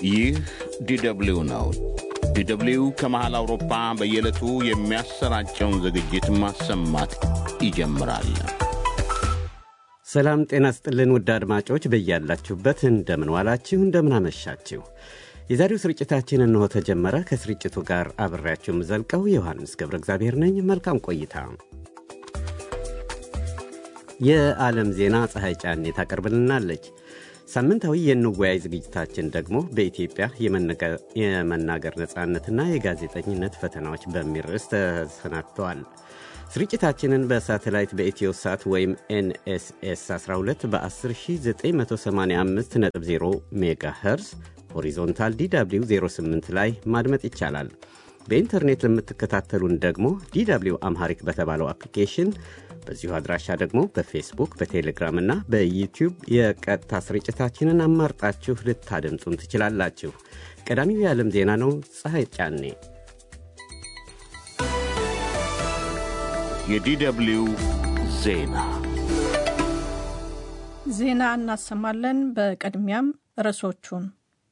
ይህ ዲደብሊው ነው። ዲደብሊው ከመሃል አውሮፓ በየዕለቱ የሚያሰራጨውን ዝግጅት ማሰማት ይጀምራል። ሰላም ጤና ስጥልን ውድ አድማጮች በያላችሁበት እንደምን ዋላችሁ፣ እንደምን አመሻችሁ። የዛሬው ስርጭታችን እንሆ ተጀመረ። ከስርጭቱ ጋር አብሬያችሁ የምዘልቀው ዮሐንስ ገብረ እግዚአብሔር ነኝ። መልካም ቆይታ። የዓለም ዜና ፀሐይ ጫኔ ታቀርብልናለች። ሳምንታዊ የንወያይ ዝግጅታችን ደግሞ በኢትዮጵያ የመናገር ነፃነትና የጋዜጠኝነት ፈተናዎች በሚል ርዕስ ተሰናድተዋል። ስርጭታችንን በሳተላይት በኢትዮ ሳት ወይም ኤንኤስኤስ 12 በ10985.0 ሜጋ ኸርስ ሆሪዞንታል ዲw 08 ላይ ማድመጥ ይቻላል። በኢንተርኔት ለምትከታተሉን ደግሞ ዲw አምሃሪክ በተባለው አፕሊኬሽን በዚሁ አድራሻ ደግሞ በፌስቡክ በቴሌግራም እና በዩቲዩብ የቀጥታ ስርጭታችንን አማርጣችሁ ልታደምጡን ትችላላችሁ። ቀዳሚው የዓለም ዜና ነው። ፀሐይ ጫኔ የዲደብሊው ዜና ዜና እናሰማለን። በቅድሚያም ርዕሶቹን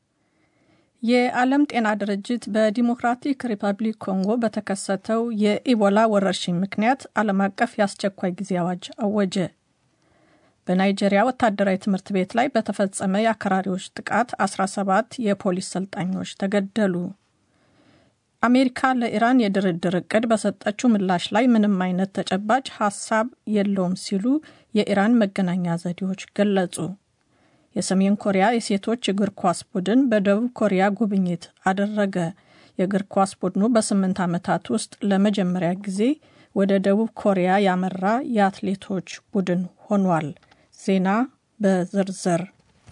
የዓለም ጤና ድርጅት በዲሞክራቲክ ሪፐብሊክ ኮንጎ በተከሰተው የኢቦላ ወረርሽኝ ምክንያት ዓለም አቀፍ የአስቸኳይ ጊዜ አዋጅ አወጀ። በናይጄሪያ ወታደራዊ ትምህርት ቤት ላይ በተፈጸመ የአክራሪዎች ጥቃት 17 የፖሊስ ሰልጣኞች ተገደሉ። አሜሪካ ለኢራን የድርድር ዕቅድ በሰጠችው ምላሽ ላይ ምንም አይነት ተጨባጭ ሀሳብ የለውም ሲሉ የኢራን መገናኛ ዘዴዎች ገለጹ። የሰሜን ኮሪያ የሴቶች እግር ኳስ ቡድን በደቡብ ኮሪያ ጉብኝት አደረገ። የእግር ኳስ ቡድኑ በስምንት ዓመታት ውስጥ ለመጀመሪያ ጊዜ ወደ ደቡብ ኮሪያ ያመራ የአትሌቶች ቡድን ሆኗል። ዜና በዝርዝር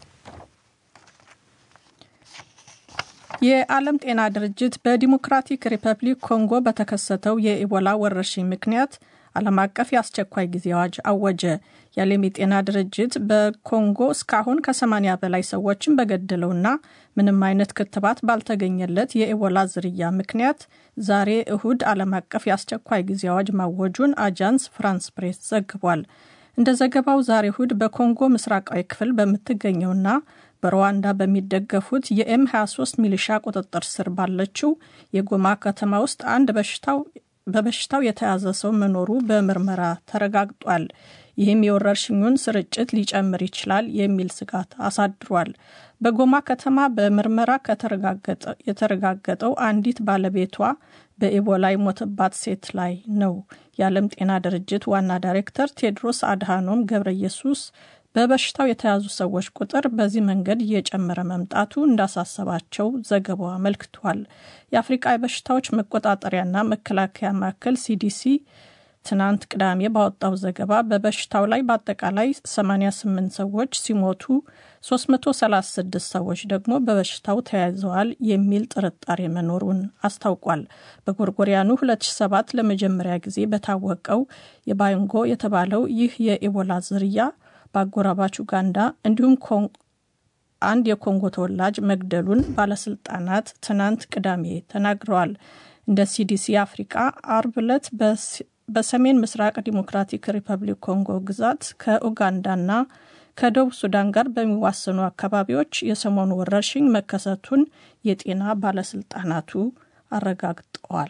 የዓለም ጤና ድርጅት በዲሞክራቲክ ሪፐብሊክ ኮንጎ በተከሰተው የኢቦላ ወረርሽኝ ምክንያት ዓለም አቀፍ የአስቸኳይ ጊዜ አዋጅ አወጀ። የዓለም የጤና ድርጅት በኮንጎ እስካሁን ከ80 በላይ ሰዎችን በገደለውና ምንም አይነት ክትባት ባልተገኘለት የኢቦላ ዝርያ ምክንያት ዛሬ እሁድ ዓለም አቀፍ የአስቸኳይ ጊዜ አዋጅ ማወጁን አጃንስ ፍራንስ ፕሬስ ዘግቧል። እንደ ዘገባው ዛሬ እሁድ በኮንጎ ምስራቃዊ ክፍል በምትገኘውና በሩዋንዳ በሚደገፉት የኤም 23 ሚሊሻ ቁጥጥር ስር ባለችው የጎማ ከተማ ውስጥ አንድ በሽታው በበሽታው የተያዘ ሰው መኖሩ በምርመራ ተረጋግጧል። ይህም የወረርሽኙን ስርጭት ሊጨምር ይችላል የሚል ስጋት አሳድሯል። በጎማ ከተማ በምርመራ የተረጋገጠው አንዲት ባለቤቷ በኢቦላ የሞተባት ሴት ላይ ነው። የዓለም ጤና ድርጅት ዋና ዳይሬክተር ቴድሮስ አድሃኖም ገብረ ኢየሱስ በበሽታው የተያዙ ሰዎች ቁጥር በዚህ መንገድ እየጨመረ መምጣቱ እንዳሳሰባቸው ዘገባው አመልክቷል። የአፍሪቃ የበሽታዎች መቆጣጠሪያና መከላከያ ማዕከል ሲዲሲ ትናንት ቅዳሜ ባወጣው ዘገባ በበሽታው ላይ በአጠቃላይ 88 ሰዎች ሲሞቱ 336 ሰዎች ደግሞ በበሽታው ተያይዘዋል የሚል ጥርጣሬ መኖሩን አስታውቋል። በጎርጎሪያኑ 2007 ለመጀመሪያ ጊዜ በታወቀው የባይንጎ የተባለው ይህ የኢቦላ ዝርያ በአጎራባች ኡጋንዳ እንዲሁም አንድ የኮንጎ ተወላጅ መግደሉን ባለስልጣናት ትናንት ቅዳሜ ተናግረዋል። እንደ ሲዲሲ አፍሪቃ አርብ ዕለት በሰሜን ምስራቅ ዲሞክራቲክ ሪፐብሊክ ኮንጎ ግዛት ከኡጋንዳና ከደቡብ ሱዳን ጋር በሚዋሰኑ አካባቢዎች የሰሞኑ ወረርሽኝ መከሰቱን የጤና ባለስልጣናቱ አረጋግጠዋል።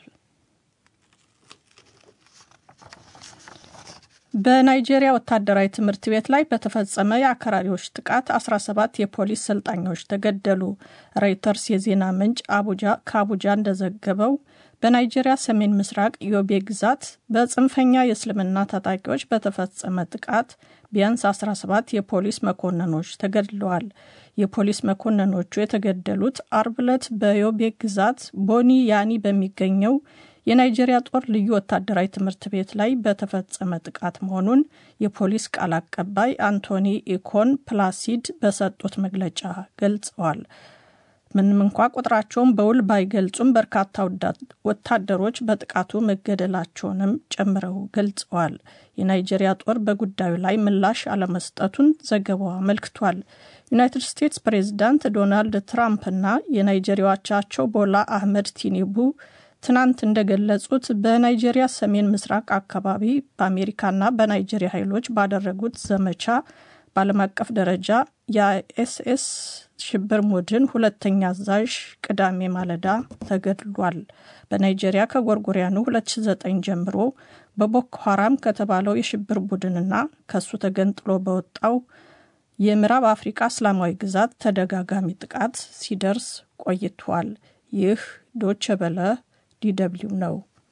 በናይጄሪያ ወታደራዊ ትምህርት ቤት ላይ በተፈጸመ የአክራሪዎች ጥቃት 17 የፖሊስ ሰልጣኞች ተገደሉ። ሮይተርስ የዜና ምንጭ አቡጃ ከአቡጃ እንደዘገበው በናይጄሪያ ሰሜን ምስራቅ ዮቤ ግዛት በጽንፈኛ የእስልምና ታጣቂዎች በተፈጸመ ጥቃት ቢያንስ 17 የፖሊስ መኮንኖች ተገድለዋል። የፖሊስ መኮንኖቹ የተገደሉት አርብ ዕለት በዮቤ ግዛት ቦኒ ያኒ በሚገኘው የናይጄሪያ ጦር ልዩ ወታደራዊ ትምህርት ቤት ላይ በተፈጸመ ጥቃት መሆኑን የፖሊስ ቃል አቀባይ አንቶኒ ኢኮን ፕላሲድ በሰጡት መግለጫ ገልጸዋል። ምንም እንኳ ቁጥራቸውን በውል ባይገልጹም በርካታ ወታደሮች በጥቃቱ መገደላቸውንም ጨምረው ገልጸዋል። የናይጄሪያ ጦር በጉዳዩ ላይ ምላሽ አለመስጠቱን ዘገባው አመልክቷል። ዩናይትድ ስቴትስ ፕሬዚዳንት ዶናልድ ትራምፕና የናይጄሪያ አቻቸው ቦላ አህመድ ቲኒቡ ትናንት እንደገለጹት በናይጄሪያ ሰሜን ምስራቅ አካባቢ በአሜሪካና በናይጄሪያ ኃይሎች ባደረጉት ዘመቻ በዓለም አቀፍ ደረጃ የአይኤስኤስ ሽብር ቡድን ሁለተኛ አዛዥ ቅዳሜ ማለዳ ተገድሏል። በናይጄሪያ ከጎርጎሪያኑ 2009 ጀምሮ በቦኮ ሀራም ከተባለው የሽብር ቡድንና ከሱ ተገንጥሎ በወጣው የምዕራብ አፍሪቃ እስላማዊ ግዛት ተደጋጋሚ ጥቃት ሲደርስ ቆይቷል። ይህ ዶቸ በለ ዲደብሊው ነው።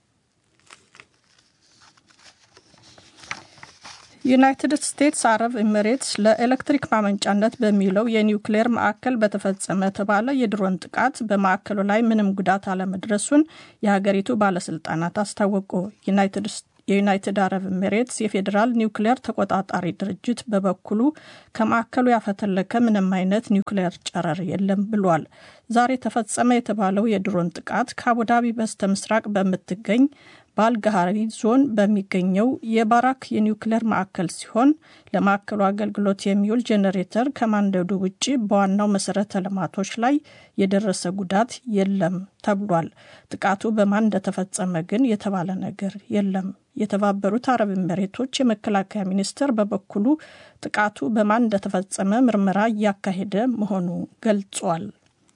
ዩናይትድ ስቴትስ አረብ ኤሚሬትስ ለኤሌክትሪክ ማመንጫነት በሚውለው የኒውክሌር ማዕከል በተፈጸመ ተባለ የድሮን ጥቃት በማዕከሉ ላይ ምንም ጉዳት አለመድረሱን የሀገሪቱ ባለስልጣናት አስታወቁ። የዩናይትድ አረብ ኤሚሬትስ የፌዴራል ኒውክሌር ተቆጣጣሪ ድርጅት በበኩሉ ከማዕከሉ ያፈተለከ ምንም አይነት ኒውክሌር ጨረር የለም ብሏል። ዛሬ ተፈጸመ የተባለው የድሮን ጥቃት ከአቡዳቢ በስተ ምስራቅ በምትገኝ በአልጋሃሪ ዞን በሚገኘው የባራክ የኒውክሌር ማዕከል ሲሆን ለማዕከሉ አገልግሎት የሚውል ጄኔሬተር ከማንደዱ ውጭ በዋናው መሰረተ ልማቶች ላይ የደረሰ ጉዳት የለም ተብሏል። ጥቃቱ በማን እንደተፈጸመ ግን የተባለ ነገር የለም። የተባበሩት አረብ ኤሚሬቶች የመከላከያ ሚኒስቴር በበኩሉ ጥቃቱ በማን እንደተፈጸመ ምርመራ እያካሄደ መሆኑ ገልጿል።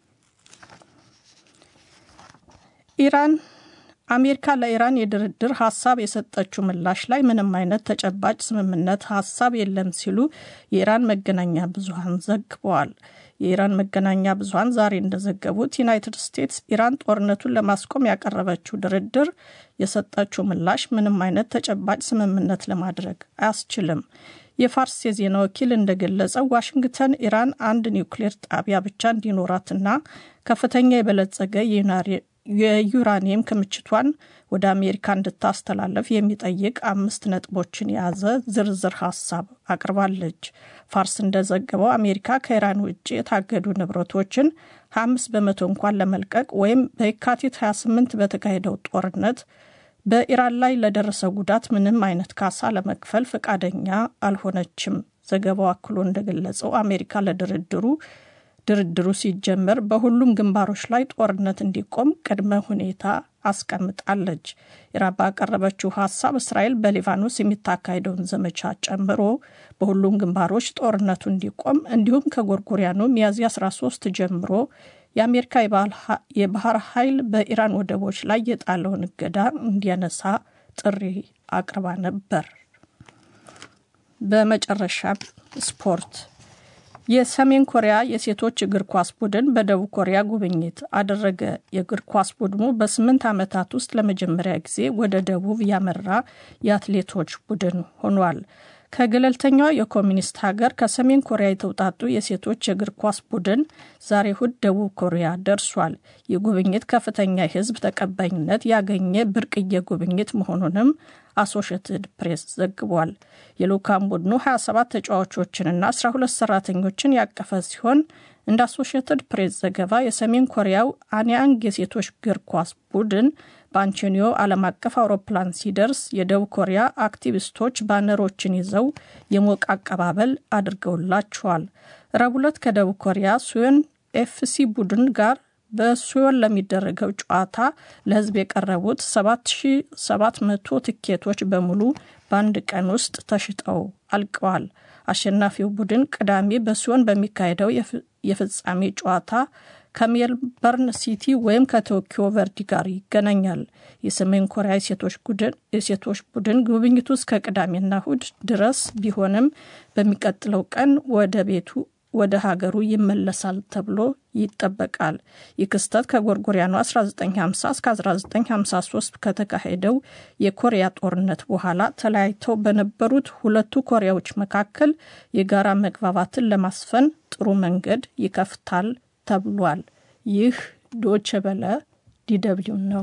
ኢራን አሜሪካ ለኢራን የድርድር ሀሳብ የሰጠችው ምላሽ ላይ ምንም አይነት ተጨባጭ ስምምነት ሀሳብ የለም ሲሉ የኢራን መገናኛ ብዙኃን ዘግበዋል። የኢራን መገናኛ ብዙኃን ዛሬ እንደዘገቡት ዩናይትድ ስቴትስ ኢራን ጦርነቱን ለማስቆም ያቀረበችው ድርድር የሰጠችው ምላሽ ምንም አይነት ተጨባጭ ስምምነት ለማድረግ አያስችልም። የፋርስ የዜና ወኪል እንደገለጸው ዋሽንግተን ኢራን አንድ ኒውክሌር ጣቢያ ብቻ እንዲኖራትና ከፍተኛ የበለጸገ የዩራኒየም ክምችቷን ወደ አሜሪካ እንድታስተላለፍ የሚጠይቅ አምስት ነጥቦችን የያዘ ዝርዝር ሀሳብ አቅርባለች። ፋርስ እንደዘገበው አሜሪካ ከኢራን ውጭ የታገዱ ንብረቶችን 25 በመቶ እንኳን ለመልቀቅ ወይም በየካቲት 28 በተካሄደው ጦርነት በኢራን ላይ ለደረሰው ጉዳት ምንም አይነት ካሳ ለመክፈል ፈቃደኛ አልሆነችም። ዘገባው አክሎ እንደገለጸው አሜሪካ ለድርድሩ ድርድሩ ሲጀመር በሁሉም ግንባሮች ላይ ጦርነት እንዲቆም ቅድመ ሁኔታ አስቀምጣለች። ኢራን ባቀረበችው ሀሳብ እስራኤል በሊባኖስ የሚታካሄደውን ዘመቻ ጨምሮ በሁሉም ግንባሮች ጦርነቱ እንዲቆም እንዲሁም ከጎርጎሪያኑ ሚያዝያ 13 ጀምሮ የአሜሪካ የባህር ኃይል በኢራን ወደቦች ላይ የጣለውን እገዳ እንዲያነሳ ጥሪ አቅርባ ነበር። በመጨረሻ ስፖርት የሰሜን ኮሪያ የሴቶች እግር ኳስ ቡድን በደቡብ ኮሪያ ጉብኝት አደረገ። የእግር ኳስ ቡድኑ በስምንት ዓመታት ውስጥ ለመጀመሪያ ጊዜ ወደ ደቡብ ያመራ የአትሌቶች ቡድን ሆኗል። ከገለልተኛዋ የኮሚኒስት ሀገር ከሰሜን ኮሪያ የተውጣጡ የሴቶች የእግር ኳስ ቡድን ዛሬ እሁድ ደቡብ ኮሪያ ደርሷል። ይህ ጉብኝት ከፍተኛ የሕዝብ ተቀባይነት ያገኘ ብርቅዬ ጉብኝት መሆኑንም አሶሽትድ ፕሬስ ዘግቧል። የልዑካን ቡድኑ 27 ተጫዋቾችንና 12 ሰራተኞችን ያቀፈ ሲሆን እንደ አሶሽትድ ፕሬስ ዘገባ የሰሜን ኮሪያው አንያንግ የሴቶች እግር ኳስ ቡድን በአንቶኒዮ ዓለም አቀፍ አውሮፕላን ሲደርስ የደቡብ ኮሪያ አክቲቪስቶች ባነሮችን ይዘው የሞቀ አቀባበል አድርገውላቸዋል። ረቡዕ ዕለት ከደቡብ ኮሪያ ሱዮን ኤፍሲ ቡድን ጋር በሱዮን ለሚደረገው ጨዋታ ለሕዝብ የቀረቡት 7700 ትኬቶች በሙሉ በአንድ ቀን ውስጥ ተሽጠው አልቀዋል። አሸናፊው ቡድን ቅዳሜ በሲዮን በሚካሄደው የፍጻሜ ጨዋታ ከሜልበርን ሲቲ ወይም ከቶኪዮ ቨርዲ ጋር ይገናኛል። የሰሜን ኮሪያ የሴቶች ቡድን ጉብኝቱ እስከ ቅዳሜና እሁድ ድረስ ቢሆንም በሚቀጥለው ቀን ወደ ቤቱ ወደ ሀገሩ ይመለሳል ተብሎ ይጠበቃል። ይህ ክስተት ከጎርጎሪያኑ 1950 እስከ 1953 ከተካሄደው የኮሪያ ጦርነት በኋላ ተለያይተው በነበሩት ሁለቱ ኮሪያዎች መካከል የጋራ መግባባትን ለማስፈን ጥሩ መንገድ ይከፍታል ተብሏል። ይህ ዶቼ ቬለ ዲደብሊው ነው።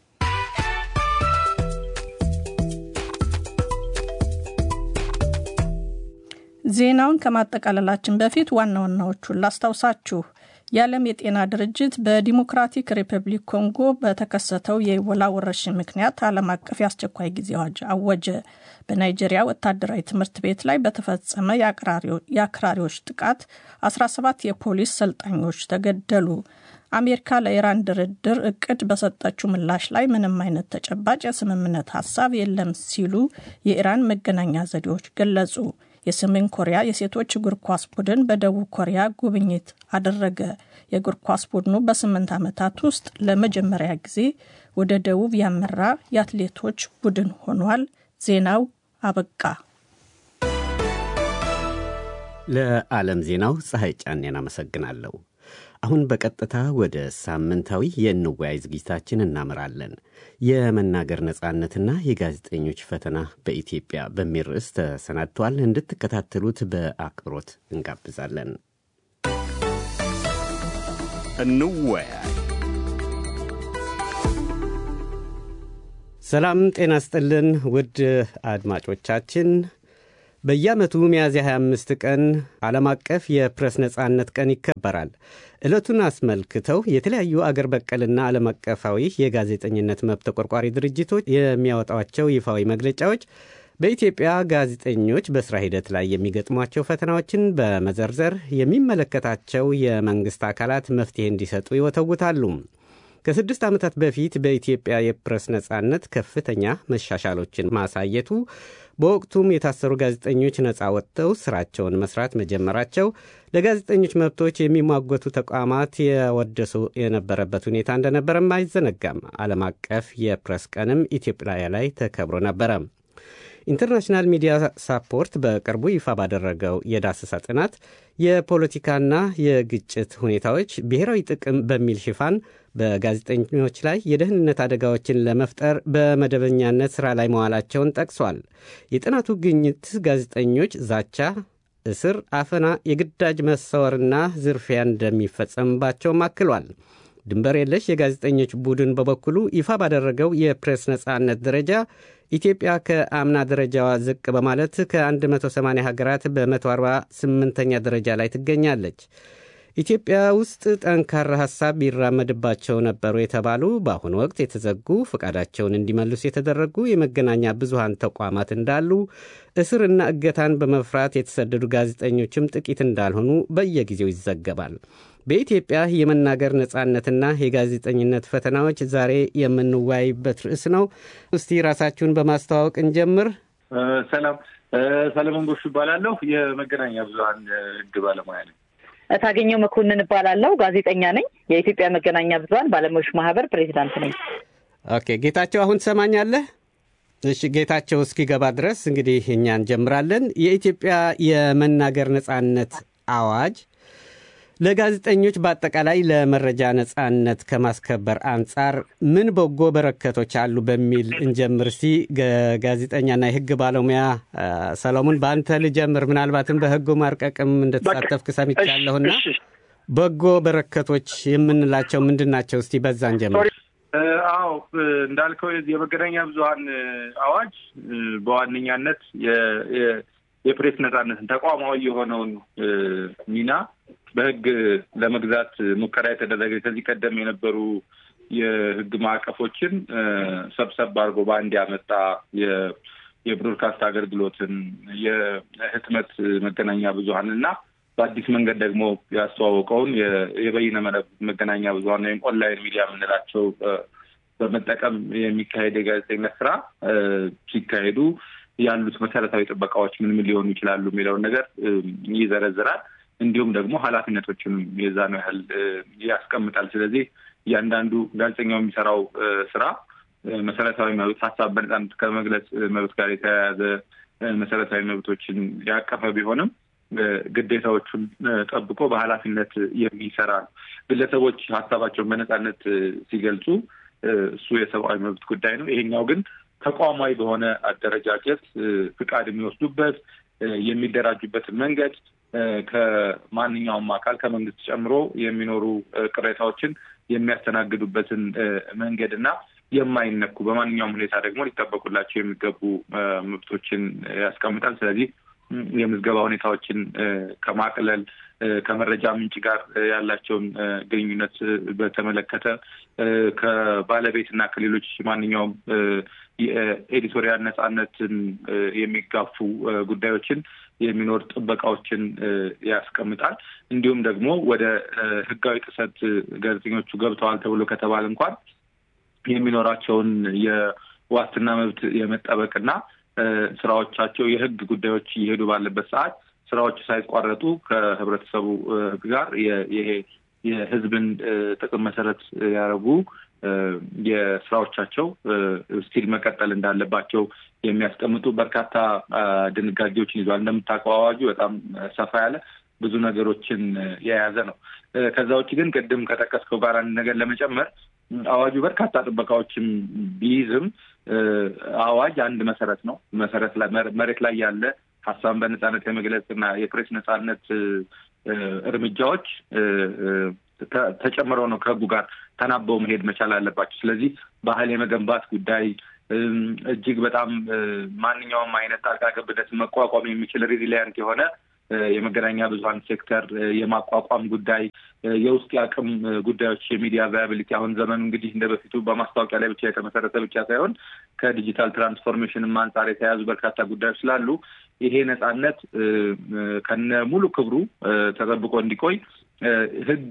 ዜናውን ከማጠቃለላችን በፊት ዋና ዋናዎቹን ላስታውሳችሁ። የዓለም የጤና ድርጅት በዲሞክራቲክ ሪፐብሊክ ኮንጎ በተከሰተው የኢቦላ ወረርሽኝ ምክንያት ዓለም አቀፍ የአስቸኳይ ጊዜ አዋጅ አወጀ። በናይጄሪያ ወታደራዊ ትምህርት ቤት ላይ በተፈጸመ የአክራሪዎች ጥቃት 17 የፖሊስ ሰልጣኞች ተገደሉ። አሜሪካ ለኢራን ድርድር እቅድ በሰጠችው ምላሽ ላይ ምንም አይነት ተጨባጭ የስምምነት ሀሳብ የለም ሲሉ የኢራን መገናኛ ዘዴዎች ገለጹ። የሰሜን ኮሪያ የሴቶች እግር ኳስ ቡድን በደቡብ ኮሪያ ጉብኝት አደረገ። የእግር ኳስ ቡድኑ በስምንት ዓመታት ውስጥ ለመጀመሪያ ጊዜ ወደ ደቡብ ያመራ የአትሌቶች ቡድን ሆኗል። ዜናው አበቃ። ለዓለም ዜናው ፀሐይ ጫኔን አመሰግናለሁ። አሁን በቀጥታ ወደ ሳምንታዊ የእንወያይ ዝግጅታችን እናመራለን። የመናገር ነጻነትና የጋዜጠኞች ፈተና በኢትዮጵያ በሚል ርዕስ ተሰናድቷል። እንድትከታተሉት በአክብሮት እንጋብዛለን። እንወያይ። ሰላም ጤና ስጥልን ውድ አድማጮቻችን በየዓመቱ ሚያዝያ 25 ቀን ዓለም አቀፍ የፕሬስ ነጻነት ቀን ይከበራል። ዕለቱን አስመልክተው የተለያዩ አገር በቀልና ዓለም አቀፋዊ የጋዜጠኝነት መብት ተቆርቋሪ ድርጅቶች የሚያወጧቸው ይፋዊ መግለጫዎች በኢትዮጵያ ጋዜጠኞች በሥራ ሂደት ላይ የሚገጥሟቸው ፈተናዎችን በመዘርዘር የሚመለከታቸው የመንግሥት አካላት መፍትሔ እንዲሰጡ ይወተውታሉ። ከስድስት ዓመታት በፊት በኢትዮጵያ የፕሬስ ነጻነት ከፍተኛ መሻሻሎችን ማሳየቱ በወቅቱም የታሰሩ ጋዜጠኞች ነፃ ወጥተው ስራቸውን መስራት መጀመራቸው ለጋዜጠኞች መብቶች የሚሟገቱ ተቋማት የወደሱ የነበረበት ሁኔታ እንደነበረም አይዘነጋም። ዓለም አቀፍ የፕሬስ ቀንም ኢትዮጵያ ላይ ተከብሮ ነበረ። ኢንተርናሽናል ሚዲያ ሳፖርት በቅርቡ ይፋ ባደረገው የዳሰሳ ጥናት የፖለቲካና የግጭት ሁኔታዎች ብሔራዊ ጥቅም በሚል ሽፋን በጋዜጠኞች ላይ የደህንነት አደጋዎችን ለመፍጠር በመደበኛነት ሥራ ላይ መዋላቸውን ጠቅሷል። የጥናቱ ግኝት ጋዜጠኞች ዛቻ፣ እስር፣ አፈና፣ የግዳጅ መሰወርና ዝርፊያ እንደሚፈጸምባቸውም አክሏል። ድንበር የለሽ የጋዜጠኞች ቡድን በበኩሉ ይፋ ባደረገው የፕሬስ ነጻነት ደረጃ ኢትዮጵያ ከአምና ደረጃዋ ዝቅ በማለት ከ180 ሀገራት በ148ኛ ደረጃ ላይ ትገኛለች። ኢትዮጵያ ውስጥ ጠንካራ ሐሳብ ቢራመድባቸው ነበሩ የተባሉ በአሁኑ ወቅት የተዘጉ ፈቃዳቸውን እንዲመልሱ የተደረጉ የመገናኛ ብዙሃን ተቋማት እንዳሉ፣ እስርና እገታን በመፍራት የተሰደዱ ጋዜጠኞችም ጥቂት እንዳልሆኑ በየጊዜው ይዘገባል። በኢትዮጵያ የመናገር ነጻነትና የጋዜጠኝነት ፈተናዎች ዛሬ የምንወያይበት ርዕስ ነው። እስቲ ራሳችሁን በማስተዋወቅ እንጀምር። ሰላም፣ ሰለሞን ጎሹ እባላለሁ። የመገናኛ ብዙኃን ሕግ ባለሙያ ነኝ። እታገኘው መኮንን እባላለሁ። ጋዜጠኛ ነኝ። የኢትዮጵያ መገናኛ ብዙኃን ባለሙያዎች ማህበር ፕሬዚዳንት ነኝ። ኦኬ፣ ጌታቸው አሁን ትሰማኛለህ? እሺ፣ ጌታቸው እስኪገባ ድረስ እንግዲህ እኛ እንጀምራለን። የኢትዮጵያ የመናገር ነጻነት አዋጅ ለጋዜጠኞች በአጠቃላይ ለመረጃ ነጻነት ከማስከበር አንጻር ምን በጎ በረከቶች አሉ በሚል እንጀምር። እስቲ ጋዜጠኛና የህግ ባለሙያ ሰሎሞን በአንተ ልጀምር። ምናልባትም በህጉ ማርቀቅም እንደተሳተፍክ ሰምቻለሁና በጎ በረከቶች የምንላቸው ምንድን ናቸው? እስቲ በዛ እንጀምር። አዎ እንዳልከው የመገናኛ ብዙኃን አዋጅ በዋነኛነት የፕሬስ ነጻነትን ተቋማዊ የሆነውን ሚና በህግ ለመግዛት ሙከራ የተደረገ ከዚህ ቀደም የነበሩ የህግ ማዕቀፎችን ሰብሰብ አድርጎ በአንድ ያመጣ የብሮድካስት አገልግሎትን የህትመት መገናኛ ብዙኃን እና በአዲስ መንገድ ደግሞ ያስተዋወቀውን የበይነ መረብ መገናኛ ብዙኃን ወይም ኦንላይን ሚዲያ የምንላቸው በመጠቀም የሚካሄድ የጋዜጠኝነት ስራ ሲካሄዱ ያሉት መሰረታዊ ጥበቃዎች ምን ምን ሊሆኑ ይችላሉ የሚለውን ነገር ይዘረዝራል። እንዲሁም ደግሞ ኃላፊነቶችንም የዛ ነው ያህል ያስቀምጣል። ስለዚህ እያንዳንዱ ጋዜጠኛው የሚሰራው ስራ መሰረታዊ መብት፣ ሀሳብ በነጻነት ከመግለጽ መብት ጋር የተያያዘ መሰረታዊ መብቶችን ያቀፈ ቢሆንም ግዴታዎቹን ጠብቆ በኃላፊነት የሚሰራ ነው። ግለሰቦች ሀሳባቸውን በነጻነት ሲገልጹ እሱ የሰብአዊ መብት ጉዳይ ነው። ይሄኛው ግን ተቋማዊ በሆነ አደረጃጀት ፍቃድ የሚወስዱበት የሚደራጁበትን መንገድ ከማንኛውም አካል ከመንግስት ጨምሮ የሚኖሩ ቅሬታዎችን የሚያስተናግዱበትን መንገድ እና የማይነኩ በማንኛውም ሁኔታ ደግሞ ሊጠበቁላቸው የሚገቡ መብቶችን ያስቀምጣል። ስለዚህ የምዝገባ ሁኔታዎችን ከማቅለል ከመረጃ ምንጭ ጋር ያላቸውን ግንኙነት በተመለከተ ከባለቤት እና ከሌሎች ማንኛውም የኤዲቶሪያል ነጻነትን የሚጋፉ ጉዳዮችን የሚኖር ጥበቃዎችን ያስቀምጣል። እንዲሁም ደግሞ ወደ ሕጋዊ ጥሰት ጋዜጠኞቹ ገብተዋል ተብሎ ከተባለ እንኳን የሚኖራቸውን የዋስትና መብት የመጠበቅና ስራዎቻቸው የህግ ጉዳዮች እየሄዱ ባለበት ሰዓት ስራዎች ሳይቋረጡ ከህብረተሰቡ ጋር ይሄ የህዝብን ጥቅም መሰረት ያደረጉ የስራዎቻቸው ስቲል መቀጠል እንዳለባቸው የሚያስቀምጡ በርካታ ድንጋጌዎችን ይዟል። እንደምታውቀው አዋጁ በጣም ሰፋ ያለ ብዙ ነገሮችን የያዘ ነው። ከዛ ውጭ ግን ቅድም ከጠቀስከው ጋር አንድ ነገር ለመጨመር አዋጁ በርካታ ጥበቃዎችን ቢይዝም አዋጅ አንድ መሰረት ነው። መሰረት መሬት ላይ ያለ ሀሳብን በነጻነት የመግለጽ እና የፕሬስ ነጻነት እርምጃዎች ተጨምረው ነው ከህጉ ጋር ተናበው መሄድ መቻል አለባቸው። ስለዚህ ባህል የመገንባት ጉዳይ እጅግ በጣም ማንኛውም አይነት ጣልቃ ገብነትን መቋቋም የሚችል ሪዚሊያንት የሆነ የመገናኛ ብዙኃን ሴክተር የማቋቋም ጉዳይ፣ የውስጥ የአቅም ጉዳዮች፣ የሚዲያ ቫያብሊቲ አሁን ዘመኑ እንግዲህ እንደ በፊቱ በማስታወቂያ ላይ ብቻ የተመሰረተ ብቻ ሳይሆን ከዲጂታል ትራንስፎርሜሽንም አንጻር የተያዙ በርካታ ጉዳዮች ስላሉ ይሄ ነጻነት ከነ ሙሉ ክብሩ ተጠብቆ እንዲቆይ ህግ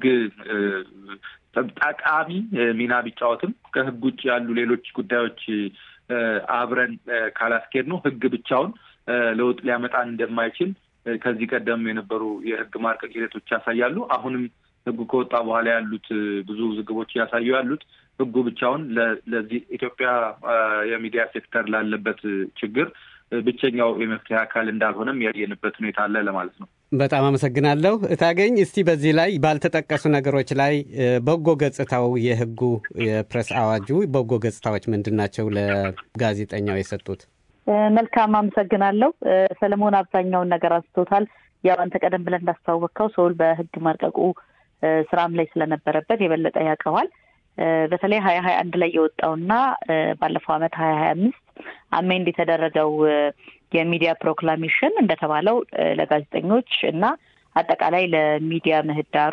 ጠቃሚ ሚና ቢጫወትም ከህግ ውጭ ያሉ ሌሎች ጉዳዮች አብረን ካላስኬድ ነው ህግ ብቻውን ለውጥ ሊያመጣ እንደማይችል ከዚህ ቀደም የነበሩ የህግ ማርቀቅ ሂደቶች ያሳያሉ። አሁንም ህጉ ከወጣ በኋላ ያሉት ብዙ ውዝግቦች እያሳዩ ያሉት ህጉ ብቻውን ለዚህ ኢትዮጵያ የሚዲያ ሴክተር ላለበት ችግር ብቸኛው የመፍትሄ አካል እንዳልሆነም ያየንበት ሁኔታ አለ ለማለት ነው። በጣም አመሰግናለሁ እታገኝ። እስቲ በዚህ ላይ ባልተጠቀሱ ነገሮች ላይ በጎ ገጽታው የህጉ የፕሬስ አዋጁ በጎ ገጽታዎች ምንድን ናቸው ለጋዜጠኛው የሰጡት? መልካም አመሰግናለሁ። ሰለሞን አብዛኛውን ነገር አንስቶታል። ያው አንተ ቀደም ብለን እንዳስተዋወቅከው ሰውል በህግ ማርቀቁ ስራም ላይ ስለነበረበት የበለጠ ያውቀዋል። በተለይ ሀያ ሀያ አንድ ላይ የወጣውና ባለፈው አመት ሀያ ሀያ አምስት አሜንድ የተደረገው የሚዲያ ፕሮክላሜሽን እንደተባለው ለጋዜጠኞች እና አጠቃላይ ለሚዲያ ምህዳሩ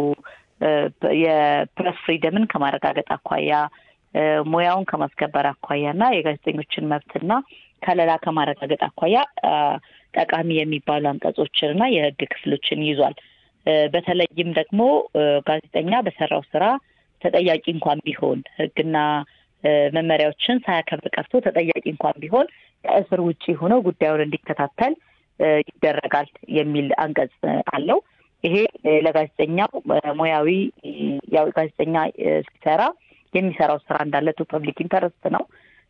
የፕሬስ ፍሪደምን ከማረጋገጥ አኳያ ሙያውን ከማስከበር አኳያ እና የጋዜጠኞችን መብትና ከለላ ከማረጋገጥ አኳያ ጠቃሚ የሚባሉ አንቀጾችን እና የህግ ክፍሎችን ይዟል። በተለይም ደግሞ ጋዜጠኛ በሰራው ስራ ተጠያቂ እንኳን ቢሆን ህግና መመሪያዎችን ሳያከብር ቀርቶ ተጠያቂ እንኳን ቢሆን ከእስር ውጭ ሆኖ ጉዳዩን እንዲከታተል ይደረጋል የሚል አንቀጽ አለው። ይሄ ለጋዜጠኛው ሙያዊ ያው ጋዜጠኛ ሲሰራ የሚሰራው ስራ እንዳለ ቱ ፐብሊክ ኢንተረስት ነው።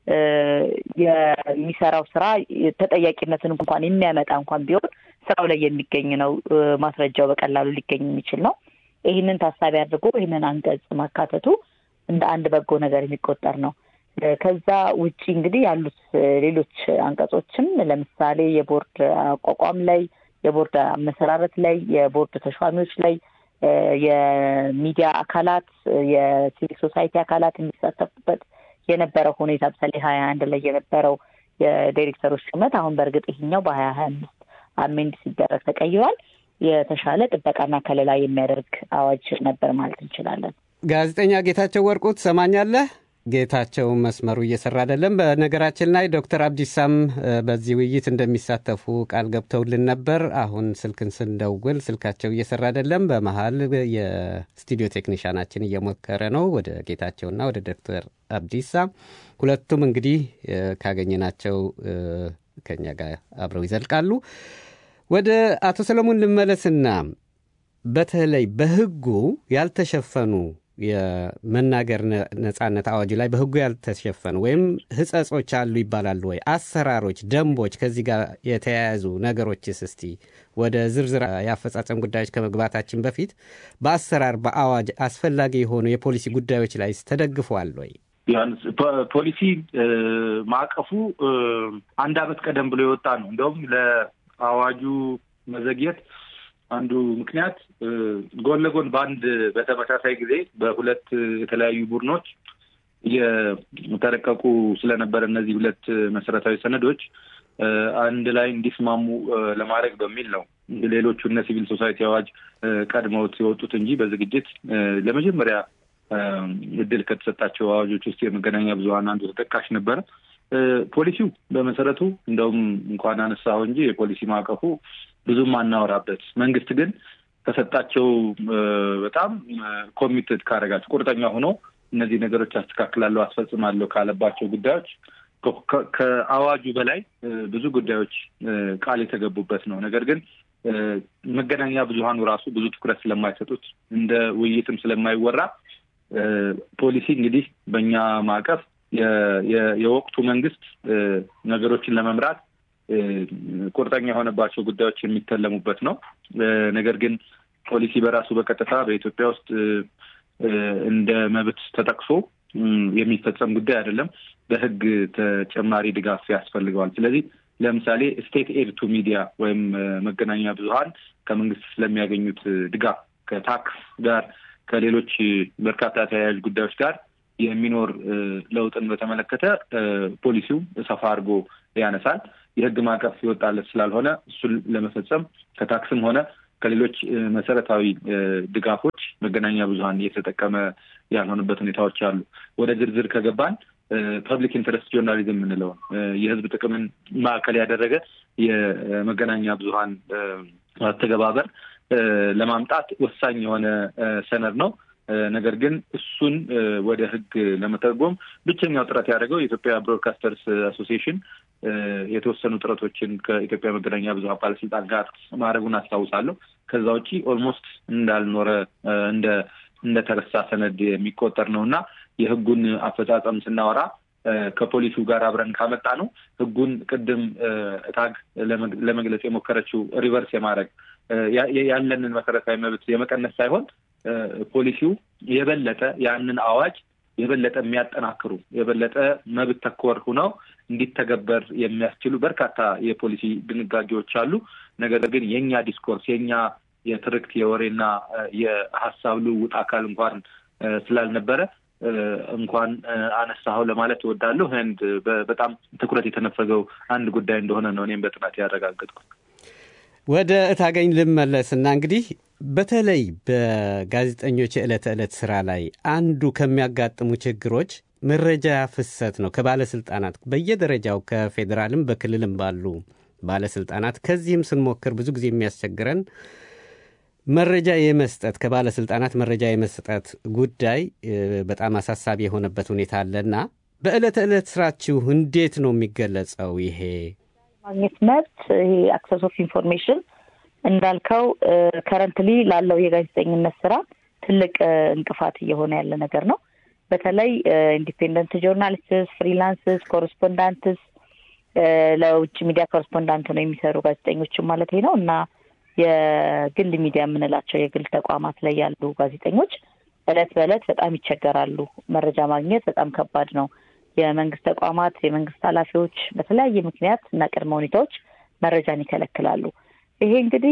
የሚሰራው ስራ ተጠያቂነትን እንኳን የሚያመጣ እንኳን ቢሆን ስራው ላይ የሚገኝ ነው። ማስረጃው በቀላሉ ሊገኝ የሚችል ነው። ይህንን ታሳቢ አድርጎ ይህንን አንቀጽ ማካተቱ እንደ አንድ በጎ ነገር የሚቆጠር ነው። ከዛ ውጪ እንግዲህ ያሉት ሌሎች አንቀጾችም ለምሳሌ የቦርድ አቋቋም ላይ፣ የቦርድ አመሰራረት ላይ፣ የቦርድ ተሿሚዎች ላይ የሚዲያ አካላት የሲቪክ ሶሳይቲ አካላት የሚሳተፉበት የነበረው ሁኔታ ምሳሌ ሀያ አንድ ላይ የነበረው የዳይሬክተሮች ሹመት አሁን በእርግጥ ይሄኛው በሀያ ሀያ አምስት አሜንድ ሲደረግ ተቀይሯል። የተሻለ ጥበቃና ከለላ የሚያደርግ አዋጅ ነበር ማለት እንችላለን። ጋዜጠኛ ጌታቸው ወርቁ ትሰማኛለህ? ጌታቸው መስመሩ እየሰራ አይደለም። በነገራችን ላይ ዶክተር አብዲሳም በዚህ ውይይት እንደሚሳተፉ ቃል ገብተውልን ነበር። አሁን ስልክን ስንደውል ስልካቸው እየሰራ አይደለም። በመሀል የስቱዲዮ ቴክኒሻናችን እየሞከረ ነው ወደ ጌታቸውና ወደ ዶክተር አብዲሳ። ሁለቱም እንግዲህ ካገኘናቸው ከኛ ጋር አብረው ይዘልቃሉ። ወደ አቶ ሰለሞን ልመለስና በተለይ በህጉ ያልተሸፈኑ የመናገር ነጻነት አዋጁ ላይ በህጉ ያልተሸፈኑ ወይም ህጸጾች አሉ ይባላሉ ወይ? አሰራሮች፣ ደንቦች፣ ከዚህ ጋር የተያያዙ ነገሮችስ እስቲ ወደ ዝርዝር የአፈጻጸም ጉዳዮች ከመግባታችን በፊት በአሰራር በአዋጅ አስፈላጊ የሆኑ የፖሊሲ ጉዳዮች ላይ ተደግፈዋል ወይ? ቢያንስ ፖሊሲ ማዕቀፉ አንድ አመት ቀደም ብሎ የወጣ ነው። እንደውም ለአዋጁ መዘግየት አንዱ ምክንያት ጎን ለጎን በአንድ በተመሳሳይ ጊዜ በሁለት የተለያዩ ቡድኖች የተረቀቁ ስለነበረ እነዚህ ሁለት መሰረታዊ ሰነዶች አንድ ላይ እንዲስማሙ ለማድረግ በሚል ነው ሌሎቹ እነ ሲቪል ሶሳይቲ አዋጅ ቀድመውት የወጡት እንጂ በዝግጅት ለመጀመሪያ እድል ከተሰጣቸው አዋጆች ውስጥ የመገናኛ ብዙኃን አንዱ ተጠቃሽ ነበረ። ፖሊሲው በመሰረቱ እንደውም እንኳን አነሳው እንጂ የፖሊሲ ማዕቀፉ ብዙም አናወራበት። መንግስት ግን ከሰጣቸው በጣም ኮሚትድ ካደረጋቸው ቁርጠኛ ሆኖ እነዚህ ነገሮች አስተካክላለሁ፣ አስፈጽማለሁ ካለባቸው ጉዳዮች ከአዋጁ በላይ ብዙ ጉዳዮች ቃል የተገቡበት ነው። ነገር ግን መገናኛ ብዙኃኑ ራሱ ብዙ ትኩረት ስለማይሰጡት እንደ ውይይትም ስለማይወራ ፖሊሲ እንግዲህ በእኛ ማዕቀፍ የወቅቱ መንግስት ነገሮችን ለመምራት ቁርጠኛ የሆነባቸው ጉዳዮች የሚተለሙበት ነው። ነገር ግን ፖሊሲ በራሱ በቀጥታ በኢትዮጵያ ውስጥ እንደ መብት ተጠቅሶ የሚፈጸም ጉዳይ አይደለም። በሕግ ተጨማሪ ድጋፍ ያስፈልገዋል። ስለዚህ ለምሳሌ ስቴት ኤድ ቱ ሚዲያ ወይም መገናኛ ብዙኃን ከመንግስት ስለሚያገኙት ድጋፍ ከታክስ ጋር ከሌሎች በርካታ ተያያዥ ጉዳዮች ጋር የሚኖር ለውጥን በተመለከተ ፖሊሲው ሰፋ አድርጎ ያነሳል። የህግ ማዕቀፍ ይወጣለት ስላልሆነ እሱን ለመፈጸም ከታክስም ሆነ ከሌሎች መሰረታዊ ድጋፎች መገናኛ ብዙኃን እየተጠቀመ ያልሆነበት ሁኔታዎች አሉ። ወደ ዝርዝር ከገባን ፐብሊክ ኢንተረስት ጆርናሊዝም የምንለውን የህዝብ ጥቅምን ማዕከል ያደረገ የመገናኛ ብዙኃን አተገባበር ለማምጣት ወሳኝ የሆነ ሰነድ ነው። ነገር ግን እሱን ወደ ህግ ለመተርጎም ብቸኛው ጥረት ያደረገው የኢትዮጵያ ብሮድካስተርስ አሶሲዬሽን የተወሰኑ ጥረቶችን ከኢትዮጵያ መገናኛ ብዙኃን ባለስልጣን ጋር ማድረጉን አስታውሳለሁ። ከዛ ውጪ ኦልሞስት እንዳልኖረ እንደ እንደተረሳ ሰነድ የሚቆጠር ነው እና የህጉን አፈጻጸም ስናወራ ከፖሊሲው ጋር አብረን ካመጣ ነው ህጉን ቅድም ታግ ለመግለጽ የሞከረችው ሪቨርስ የማድረግ ያለንን መሰረታዊ መብት የመቀነስ ሳይሆን ፖሊሲው የበለጠ ያንን አዋጅ የበለጠ የሚያጠናክሩ የበለጠ መብት ተኮር ሁነው እንዲተገበር የሚያስችሉ በርካታ የፖሊሲ ድንጋጌዎች አሉ። ነገር ግን የእኛ ዲስኮርስ የእኛ የትርክት የወሬና የሀሳብ ልውውጥ አካል እንኳን ስላልነበረ እንኳን አነሳኸው ለማለት እወዳለሁ። ህንድ በጣም ትኩረት የተነፈገው አንድ ጉዳይ እንደሆነ ነው እኔም በጥናት ያረጋገጥኩት። ወደ እታገኝ ልመለስና እንግዲህ በተለይ በጋዜጠኞች የዕለት ተዕለት ስራ ላይ አንዱ ከሚያጋጥሙ ችግሮች መረጃ ፍሰት ነው። ከባለስልጣናት በየደረጃው ከፌዴራልም በክልልም ባሉ ባለስልጣናት ከዚህም ስንሞክር ብዙ ጊዜ የሚያስቸግረን መረጃ የመስጠት ከባለስልጣናት መረጃ የመስጠት ጉዳይ በጣም አሳሳቢ የሆነበት ሁኔታ አለና በዕለት ዕለት ስራችሁ እንዴት ነው የሚገለጸው? ይሄ ማግኘት መብት ይሄ አክሰስ ኦፍ ኢንፎርሜሽን እንዳልከው ከረንትሊ ላለው የጋዜጠኝነት ስራ ትልቅ እንቅፋት እየሆነ ያለ ነገር ነው። በተለይ ኢንዲፔንደንት ጆርናሊስትስ፣ ፍሪላንስስ፣ ኮረስፖንዳንትስ ለውጭ ሚዲያ ኮረስፖንዳንት ነው የሚሰሩ ጋዜጠኞችም ማለት ነው እና የግል ሚዲያ የምንላቸው የግል ተቋማት ላይ ያሉ ጋዜጠኞች እለት በእለት በጣም ይቸገራሉ። መረጃ ማግኘት በጣም ከባድ ነው። የመንግስት ተቋማት፣ የመንግስት ኃላፊዎች በተለያየ ምክንያት እና ቅድመ ሁኔታዎች መረጃን ይከለክላሉ። ይሄ እንግዲህ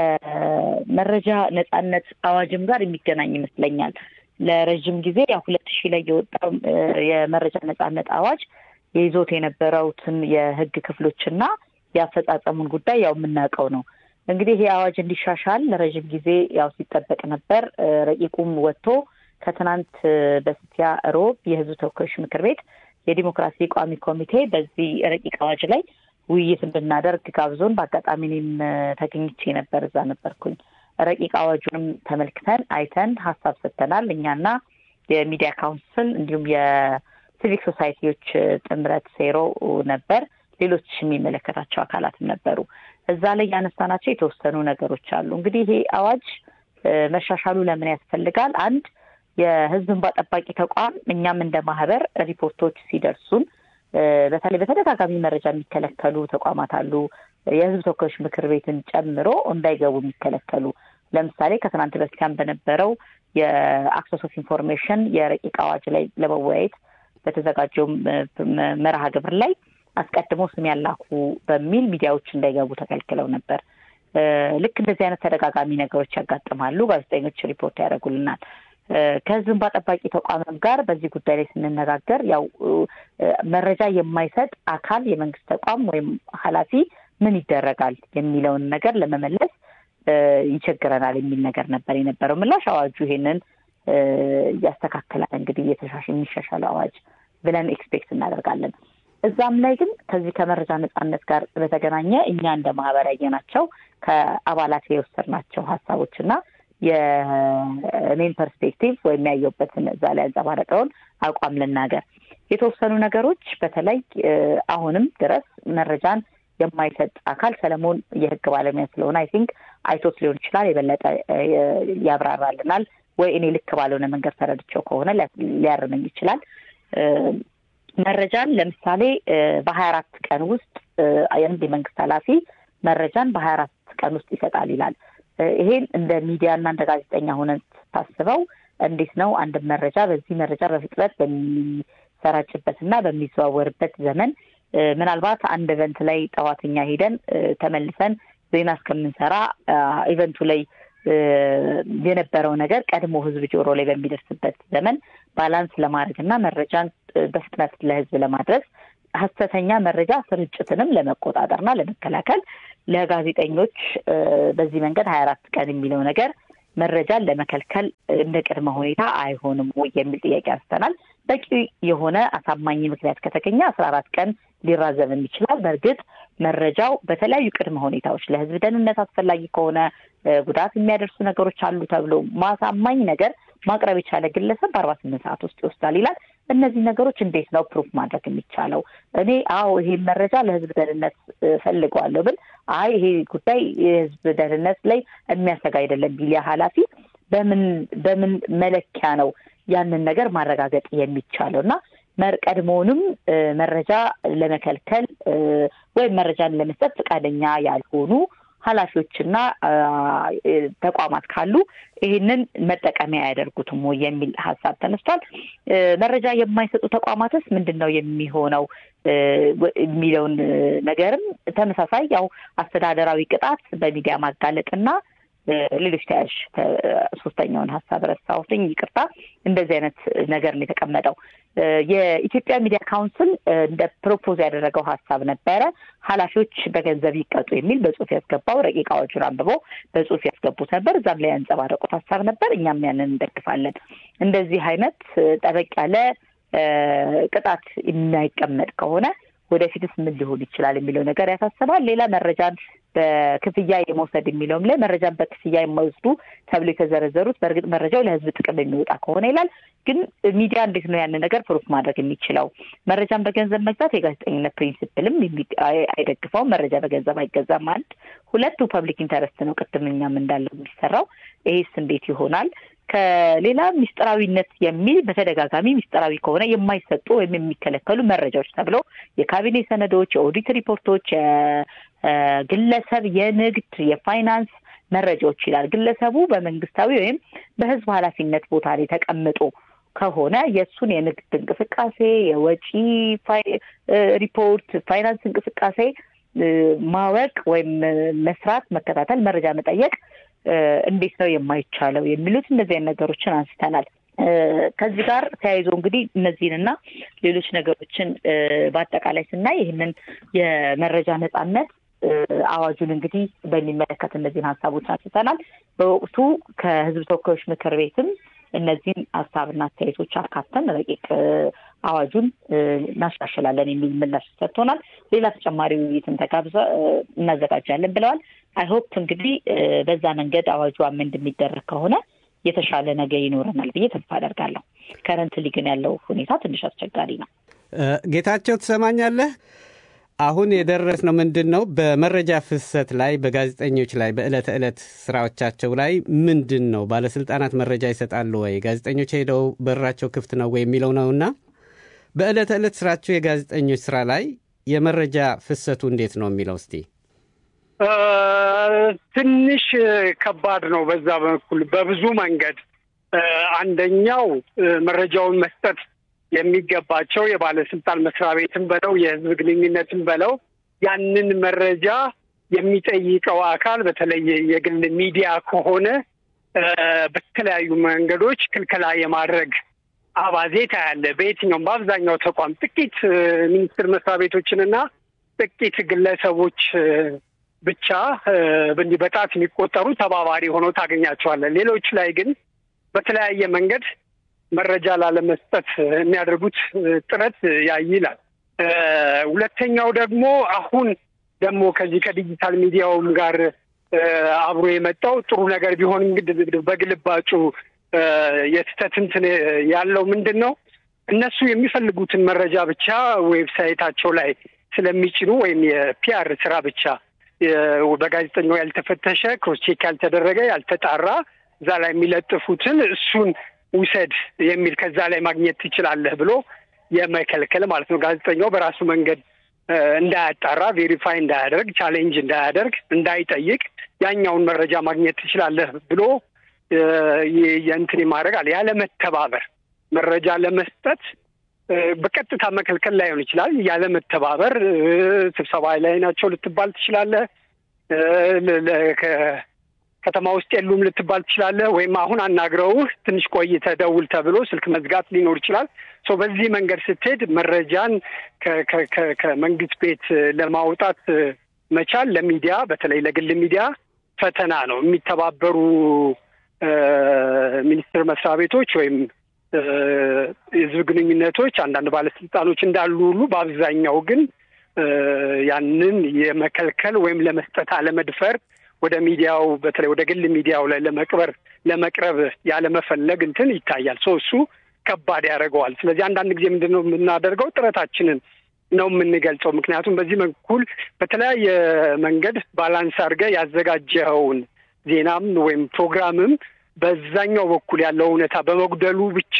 ከመረጃ ነጻነት አዋጅም ጋር የሚገናኝ ይመስለኛል። ለረዥም ጊዜ ያው ሁለት ሺህ ላይ የወጣው የመረጃ ነጻነት አዋጅ የይዞት የነበረውትን የህግ ክፍሎችና የአፈጻጸሙን ጉዳይ ያው የምናውቀው ነው። እንግዲህ ይሄ አዋጅ እንዲሻሻል ለረዥም ጊዜ ያው ሲጠበቅ ነበር። ረቂቁም ወጥቶ ከትናንት በስቲያ ሮብ የህዝብ ተወካዮች ምክር ቤት የዲሞክራሲ ቋሚ ኮሚቴ በዚህ ረቂቅ አዋጅ ላይ ውይይት እንድናደርግ ጋብዞን በአጋጣሚ እኔም ተገኝቼ ነበር፣ እዛ ነበርኩኝ። ረቂቅ አዋጁንም ተመልክተን አይተን ሀሳብ ሰጥተናል። እኛና የሚዲያ ካውንስል እንዲሁም የሲቪክ ሶሳይቲዎች ጥምረት ሴሮ ነበር። ሌሎች የሚመለከታቸው አካላትም ነበሩ። እዛ ላይ ያነሳናቸው የተወሰኑ ነገሮች አሉ። እንግዲህ ይሄ አዋጅ መሻሻሉ ለምን ያስፈልጋል? አንድ የህዝብ እንባ ጠባቂ ተቋም እኛም እንደ ማህበር ሪፖርቶች ሲደርሱን በተለይ በተደጋጋሚ መረጃ የሚከለከሉ ተቋማት አሉ። የህዝብ ተወካዮች ምክር ቤትን ጨምሮ እንዳይገቡ የሚከለከሉ ለምሳሌ ከትናንት በስቲያም በነበረው የአክሰስ ኦፍ ኢንፎርሜሽን የረቂቅ አዋጅ ላይ ለመወያየት በተዘጋጀው መርሃ ግብር ላይ አስቀድሞ ስም ያላኩ በሚል ሚዲያዎች እንዳይገቡ ተከልክለው ነበር። ልክ እንደዚህ አይነት ተደጋጋሚ ነገሮች ያጋጥማሉ። ጋዜጠኞች ሪፖርት ያደርጉልናል። ከህዝብ እንባ ጠባቂ ተቋምም ጋር በዚህ ጉዳይ ላይ ስንነጋገር ያው መረጃ የማይሰጥ አካል የመንግስት ተቋም ወይም ኃላፊ ምን ይደረጋል የሚለውን ነገር ለመመለስ ይቸግረናል የሚል ነገር ነበር የነበረው ምላሽ። አዋጁ ይሄንን ያስተካክላል እንግዲህ የሚሻሻል አዋጅ ብለን ኤክስፔክት እናደርጋለን። እዛም ላይ ግን ከዚህ ከመረጃ ነጻነት ጋር በተገናኘ እኛ እንደ ማህበር ያየናቸው ከአባላት የወሰድናቸው ሀሳቦች እና የኔን ፐርስፔክቲቭ ወይም ያየሁበትን እዛ ላይ ያንጸባረቀውን አቋም ልናገር። የተወሰኑ ነገሮች በተለይ አሁንም ድረስ መረጃን የማይሰጥ አካል ሰለሞን የህግ ባለሙያ ስለሆነ አይ ቲንክ አይቶት ሊሆን ይችላል የበለጠ ያብራራልናል ወይ እኔ ልክ ባልሆነ መንገድ ተረድቼው ከሆነ ሊያርመኝ ይችላል። መረጃን ለምሳሌ በሀያ አራት ቀን ውስጥ የአንድ የመንግስት ኃላፊ መረጃን በሀያ አራት ቀን ውስጥ ይሰጣል ይላል። ይሄን እንደ ሚዲያና እንደ ጋዜጠኛ ሆነን ታስበው እንዴት ነው አንድ መረጃ በዚህ መረጃ በፍጥነት በሚሰራጭበት እና በሚዘዋወርበት ዘመን ምናልባት አንድ ኢቨንት ላይ ጠዋተኛ ሄደን ተመልሰን ዜና እስከምንሰራ ኢቨንቱ ላይ የነበረው ነገር ቀድሞ ህዝብ ጆሮ ላይ በሚደርስበት ዘመን ባላንስ ለማድረግ እና መረጃን በፍጥነት ለህዝብ ለማድረስ ሀሰተኛ መረጃ ስርጭትንም ለመቆጣጠርና ለመከላከል ለጋዜጠኞች በዚህ መንገድ ሀያ አራት ቀን የሚለው ነገር መረጃን ለመከልከል እንደ ቅድመ ሁኔታ አይሆንም ወይ የሚል ጥያቄ አንስተናል። በቂ የሆነ አሳማኝ ምክንያት ከተገኘ አስራ አራት ቀን ሊራዘምም ይችላል። በእርግጥ መረጃው በተለያዩ ቅድመ ሁኔታዎች ለህዝብ ደህንነት አስፈላጊ ከሆነ ጉዳት የሚያደርሱ ነገሮች አሉ ተብሎ ማሳማኝ ነገር ማቅረብ የቻለ ግለሰብ በአርባ ስምንት ሰዓት ውስጥ ይወስዳል ይላል። እነዚህ ነገሮች እንዴት ነው ፕሩፍ ማድረግ የሚቻለው? እኔ አዎ ይሄን መረጃ ለህዝብ ደህንነት ፈልገዋለሁ ብል አይ ይሄ ጉዳይ የህዝብ ደህንነት ላይ የሚያሰጋ አይደለም ቢል ኃላፊ በምን በምን መለኪያ ነው ያንን ነገር ማረጋገጥ የሚቻለው እና ቀድሞውንም መረጃ ለመከልከል ወይም መረጃን ለመስጠት ፈቃደኛ ያልሆኑ ኃላፊዎችና ተቋማት ካሉ ይህንን መጠቀሚያ አያደርጉትም ወይ የሚል ሀሳብ ተነስቷል። መረጃ የማይሰጡ ተቋማትስ ምንድን ነው የሚሆነው የሚለውን ነገርም ተመሳሳይ ያው አስተዳደራዊ ቅጣት በሚዲያ ማጋለጥና ሌሎች ተያዥ ሶስተኛውን ሀሳብ ረሳሁትኝ፣ ይቅርታ። እንደዚህ አይነት ነገር ነው የተቀመጠው። የኢትዮጵያ ሚዲያ ካውንስል እንደ ፕሮፖዝ ያደረገው ሀሳብ ነበረ። ኃላፊዎች በገንዘብ ይቀጡ የሚል በጽሁፍ ያስገባው ረቂቅ አዋጁን አንብቦ በጽሁፍ ያስገቡት ነበር። እዛም ላይ ያንጸባረቁት ሀሳብ ነበር። እኛም ያንን እንደግፋለን። እንደዚህ አይነት ጠበቅ ያለ ቅጣት የማይቀመጥ ከሆነ ወደፊትስ ምን ሊሆን ይችላል የሚለው ነገር ያሳስባል። ሌላ መረጃን በክፍያ የመውሰድ የሚለውም ላይ መረጃን በክፍያ የማይወስዱ ተብሎ የተዘረዘሩት በእርግጥ መረጃው ለሕዝብ ጥቅም የሚወጣ ከሆነ ይላል። ግን ሚዲያ እንዴት ነው ያንን ነገር ፕሩፍ ማድረግ የሚችለው? መረጃን በገንዘብ መግዛት የጋዜጠኝነት ፕሪንሲፕልም አይደግፈውም። መረጃ በገንዘብ አይገዛም። አንድ ሁለቱ ፐብሊክ ኢንተረስት ነው። ቅድም እኛም እንዳለው የሚሰራው ይሄስ እንዴት ይሆናል? ከሌላ ሚስጥራዊነት የሚል በተደጋጋሚ ሚስጥራዊ ከሆነ የማይሰጡ ወይም የሚከለከሉ መረጃዎች ተብለው የካቢኔ ሰነዶች፣ የኦዲት ሪፖርቶች፣ የግለሰብ የንግድ የፋይናንስ መረጃዎች ይላል። ግለሰቡ በመንግስታዊ ወይም በህዝብ ኃላፊነት ቦታ ላይ ተቀምጦ ከሆነ የእሱን የንግድ እንቅስቃሴ፣ የወጪ ሪፖርት፣ ፋይናንስ እንቅስቃሴ ማወቅ ወይም መስራት፣ መከታተል፣ መረጃ መጠየቅ እንዴት ነው የማይቻለው የሚሉት እነዚህ አይነት ነገሮችን አንስተናል። ከዚህ ጋር ተያይዞ እንግዲህ እነዚህንና ሌሎች ነገሮችን በአጠቃላይ ስናይ ይህንን የመረጃ ነጻነት አዋጁን እንግዲህ በሚመለከት እነዚህን ሀሳቦች አንስተናል። በወቅቱ ከህዝብ ተወካዮች ምክር ቤትም እነዚህን ሀሳብና አስተያየቶች አካተን ረቂቅ አዋጁን እናሻሽላለን የሚል ምላሽ ሰጥቶናል። ሌላ ተጨማሪ ውይይትን ተጋብዘ እናዘጋጃለን ብለዋል። አይሆፕ እንግዲህ በዛ መንገድ አዋጁ አመንድ የሚደረግ ከሆነ የተሻለ ነገር ይኖረናል ብዬ ተስፋ አደርጋለሁ። ከረንትሊ ግን ያለው ሁኔታ ትንሽ አስቸጋሪ ነው። ጌታቸው ትሰማኛለህ? አሁን የደረስነው ምንድን ነው? በመረጃ ፍሰት ላይ በጋዜጠኞች ላይ በዕለት ዕለት ስራዎቻቸው ላይ ምንድን ነው ባለስልጣናት መረጃ ይሰጣሉ ወይ? ጋዜጠኞች ሄደው በራቸው ክፍት ነው ወይ የሚለው ነውና በዕለት ዕለት ስራቸው የጋዜጠኞች ስራ ላይ የመረጃ ፍሰቱ እንዴት ነው የሚለው እስቲ ትንሽ ከባድ ነው። በዛ በኩል በብዙ መንገድ አንደኛው መረጃውን መስጠት የሚገባቸው የባለስልጣን መስሪያ ቤትን በለው የህዝብ ግንኙነትን በለው ያንን መረጃ የሚጠይቀው አካል በተለይ የግል ሚዲያ ከሆነ በተለያዩ መንገዶች ክልከላ የማድረግ አባዜ ታያለ። በየትኛውም በአብዛኛው ተቋም ጥቂት ሚኒስቴር መስሪያ ቤቶችንና ጥቂት ግለሰቦች ብቻ እንዲህ በጣት የሚቆጠሩ ተባባሪ ሆነው ታገኛቸዋለን። ሌሎች ላይ ግን በተለያየ መንገድ መረጃ ላለመስጠት የሚያደርጉት ጥረት ያይላል። ሁለተኛው ደግሞ አሁን ደግሞ ከዚህ ከዲጂታል ሚዲያውም ጋር አብሮ የመጣው ጥሩ ነገር ቢሆን እንግዲህ በግልባጩ የስህተት እንትን ያለው ምንድን ነው እነሱ የሚፈልጉትን መረጃ ብቻ ዌብሳይታቸው ላይ ስለሚጭኑ ወይም የፒአር ስራ ብቻ በጋዜጠኛው ያልተፈተሸ ክሮስቼክ ያልተደረገ ያልተጣራ እዛ ላይ የሚለጥፉትን እሱን ውሰድ የሚል ከዛ ላይ ማግኘት ትችላለህ ብሎ የመከልከል ማለት ነው። ጋዜጠኛው በራሱ መንገድ እንዳያጣራ፣ ቬሪፋይ እንዳያደርግ፣ ቻሌንጅ እንዳያደርግ፣ እንዳይጠይቅ ያኛውን መረጃ ማግኘት ትችላለህ ብሎ የእንትን ማድረግ አለ ያለመተባበር መረጃ ለመስጠት በቀጥታ መከልከል ላይሆን ይችላል። ያለመተባበር ስብሰባ ላይ ናቸው ልትባል ትችላለህ። ከተማ ውስጥ የሉም ልትባል ትችላለህ። ወይም አሁን አናግረውህ ትንሽ ቆይተህ ደውል ተብሎ ስልክ መዝጋት ሊኖር ይችላል። ሶ በዚህ መንገድ ስትሄድ መረጃን ከመንግስት ቤት ለማውጣት መቻል ለሚዲያ በተለይ ለግል ሚዲያ ፈተና ነው። የሚተባበሩ ሚኒስቴር መስሪያ ቤቶች ወይም የህዝብ ግንኙነቶች አንዳንድ ባለስልጣኖች እንዳሉ ሁሉ በአብዛኛው ግን ያንን የመከልከል ወይም ለመስጠት አለመድፈር ወደ ሚዲያው በተለይ ወደ ግል ሚዲያው ላይ ለመቅበር ለመቅረብ ያለመፈለግ እንትን ይታያል። ሶ እሱ ከባድ ያደርገዋል። ስለዚህ አንዳንድ ጊዜ ምንድን ነው የምናደርገው? ጥረታችንን ነው የምንገልጸው። ምክንያቱም በዚህ በኩል በተለያየ መንገድ ባላንስ አድርገህ ያዘጋጀኸውን ዜናም ወይም ፕሮግራምም በዛኛው በኩል ያለው እውነታ በመጉደሉ ብቻ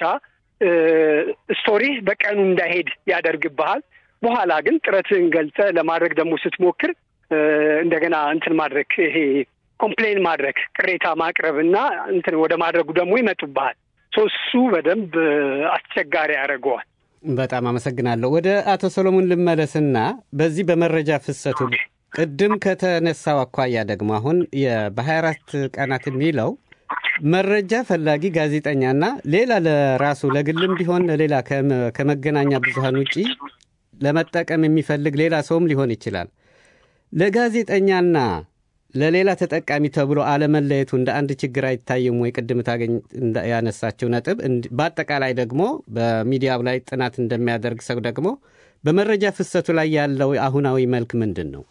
ስቶሪ በቀኑ እንዳይሄድ ያደርግብሃል። በኋላ ግን ጥረትህን ገልጸ ለማድረግ ደግሞ ስትሞክር እንደገና እንትን ማድረግ ይሄ ኮምፕሌን ማድረግ ቅሬታ ማቅረብ እና እንትን ወደ ማድረጉ ደግሞ ይመጡብሃል። እሱ በደንብ አስቸጋሪ ያደርገዋል። በጣም አመሰግናለሁ። ወደ አቶ ሰሎሞን ልመለስና በዚህ በመረጃ ፍሰቱ ቅድም ከተነሳው አኳያ ደግሞ አሁን በሀያ አራት ቀናት የሚለው መረጃ ፈላጊ ጋዜጠኛና ሌላ ለራሱ ለግልም ቢሆን ሌላ ከመገናኛ ብዙሃን ውጪ ለመጠቀም የሚፈልግ ሌላ ሰውም ሊሆን ይችላል። ለጋዜጠኛና ለሌላ ተጠቃሚ ተብሎ አለመለየቱ እንደ አንድ ችግር አይታይም ወይ? ቅድም ታገኝ ያነሳችው ነጥብ። በአጠቃላይ ደግሞ በሚዲያው ላይ ጥናት እንደሚያደርግ ሰው ደግሞ በመረጃ ፍሰቱ ላይ ያለው አሁናዊ መልክ ምንድን ነው?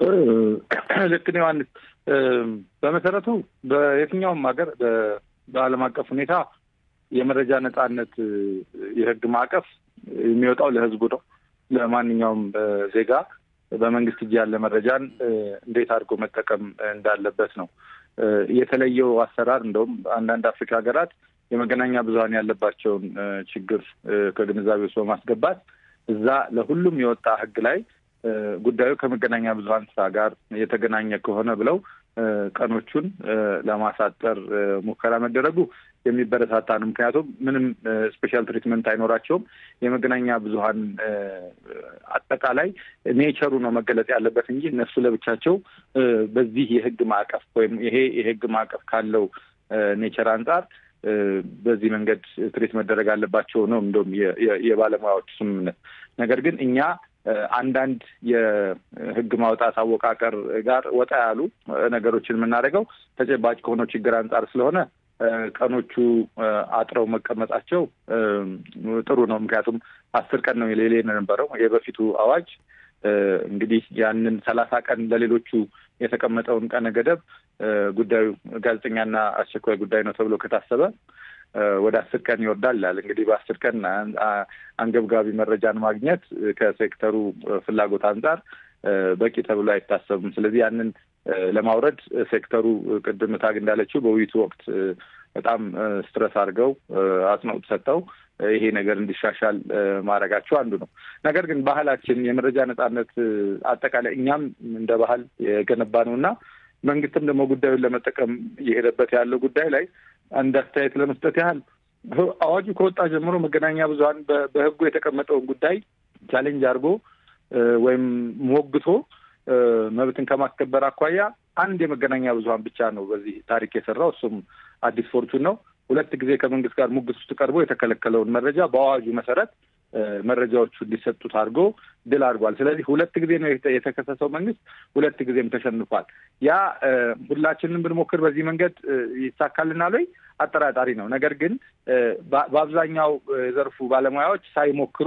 ልክ ነው ዮሐንስ። በመሰረቱ በየትኛውም ሀገር በዓለም አቀፍ ሁኔታ የመረጃ ነጻነት የሕግ ማዕቀፍ የሚወጣው ለሕዝቡ ነው። ለማንኛውም ዜጋ በመንግስት እጅ ያለ መረጃን እንዴት አድርጎ መጠቀም እንዳለበት ነው። የተለየው አሰራር እንደውም አንዳንድ አፍሪካ ሀገራት የመገናኛ ብዙኃን ያለባቸውን ችግር ከግንዛቤ ውስጥ በማስገባት እዛ ለሁሉም የወጣ ሕግ ላይ ጉዳዩ ከመገናኛ ብዙኃን ስራ ጋር የተገናኘ ከሆነ ብለው ቀኖቹን ለማሳጠር ሙከራ መደረጉ የሚበረታታ ነው። ምክንያቱም ምንም ስፔሻል ትሪትመንት አይኖራቸውም። የመገናኛ ብዙኃን አጠቃላይ ኔቸሩ ነው መገለጽ ያለበት እንጂ እነሱ ለብቻቸው በዚህ የህግ ማዕቀፍ ወይም ይሄ የህግ ማዕቀፍ ካለው ኔቸር አንጻር በዚህ መንገድ ትሪት መደረግ አለባቸው ነው እንደውም የባለሙያዎች ስምምነት። ነገር ግን እኛ አንዳንድ የህግ ማውጣት አወቃቀር ጋር ወጣ ያሉ ነገሮችን የምናደርገው ተጨባጭ ከሆነው ችግር አንጻር ስለሆነ ቀኖቹ አጥረው መቀመጣቸው ጥሩ ነው። ምክንያቱም አስር ቀን ነው የሌሌ የነበረው የበፊቱ አዋጅ እንግዲህ ያንን ሰላሳ ቀን ለሌሎቹ የተቀመጠውን ቀነ ገደብ ጉዳዩ ጋዜጠኛና አስቸኳይ ጉዳይ ነው ተብሎ ከታሰበ ወደ አስር ቀን ይወርዳል ይላል። እንግዲህ በአስር ቀን አንገብጋቢ መረጃን ማግኘት ከሴክተሩ ፍላጎት አንጻር በቂ ተብሎ አይታሰብም። ስለዚህ ያንን ለማውረድ ሴክተሩ ቅድም ታግ እንዳለችው በውይይቱ ወቅት በጣም ስትረስ አድርገው አጽንኦት ሰጥተው ይሄ ነገር እንዲሻሻል ማድረጋቸው አንዱ ነው። ነገር ግን ባህላችን የመረጃ ነጻነት አጠቃላይ እኛም እንደ ባህል የገነባ ነው እና መንግስትም ደግሞ ጉዳዩን ለመጠቀም እየሄደበት ያለው ጉዳይ ላይ አንድ አስተያየት ለመስጠት ያህል አዋጁ ከወጣ ጀምሮ መገናኛ ብዙኃን በሕጉ የተቀመጠውን ጉዳይ ቻሌንጅ አድርጎ ወይም ሞግቶ መብትን ከማስከበር አኳያ አንድ የመገናኛ ብዙኃን ብቻ ነው በዚህ ታሪክ የሰራው እሱም አዲስ ፎርቹን ነው። ሁለት ጊዜ ከመንግስት ጋር ሙግት ውስጥ ቀርቦ የተከለከለውን መረጃ በአዋጁ መሰረት መረጃዎቹ እንዲሰጡት አድርጎ ድል አድርጓል። ስለዚህ ሁለት ጊዜ ነው የተከሰሰው መንግስት፣ ሁለት ጊዜም ተሸንፏል። ያ ሁላችንም ብንሞክር በዚህ መንገድ ይሳካልናል ወይ? አጠራጣሪ ነው። ነገር ግን በአብዛኛው የዘርፉ ባለሙያዎች ሳይሞክሩ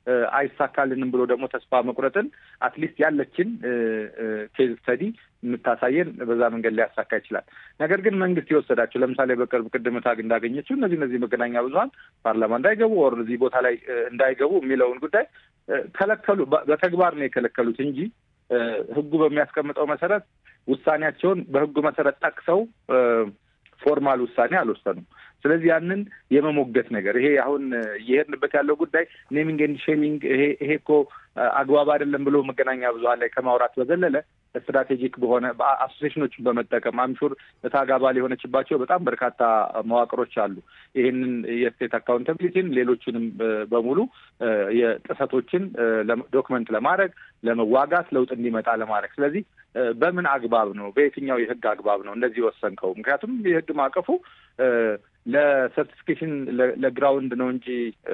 አይሳካልንም ብሎ ደግሞ ተስፋ መቁረጥን አትሊስት ያለችን ኬዝ ስተዲ የምታሳየን በዛ መንገድ ሊያሳካ ይችላል። ነገር ግን መንግስት የወሰዳቸው ለምሳሌ በቅርብ ቅድም ታግ እንዳገኘችው እነዚህ እነዚህ መገናኛ ብዙኃን ፓርላማ እንዳይገቡ ወር እዚህ ቦታ ላይ እንዳይገቡ የሚለውን ጉዳይ ከለከሉ። በተግባር ነው የከለከሉት እንጂ ህጉ በሚያስቀምጠው መሰረት ውሳኔያቸውን በህጉ መሰረት ጠቅሰው ፎርማል ውሳኔ አልወሰኑም። ስለዚህ ያንን የመሞገት ነገር ይሄ አሁን እየሄድንበት ያለው ጉዳይ ኔሚንግ ኤንድ ሼሚንግ ይሄ ይሄ እኮ አግባብ አይደለም ብሎ መገናኛ ብዙኃን ላይ ከማውራት በዘለለ ስትራቴጂክ በሆነ አሶሴሽኖችን በመጠቀም አምሹር እታግ አባል የሆነችባቸው በጣም በርካታ መዋቅሮች አሉ። ይህንን የስቴት አካውንታቢሊቲን ሌሎችንም በሙሉ የጥሰቶችን ዶክመንት ለማድረግ ለመዋጋት ለውጥ እንዲመጣ ለማድረግ ስለዚህ በምን አግባብ ነው በየትኛው የህግ አግባብ ነው እንደዚህ ወሰንከው? ምክንያቱም የህግ ማዕቀፉ ለሰርቲፊኬሽን ለግራውንድ ነው እንጂ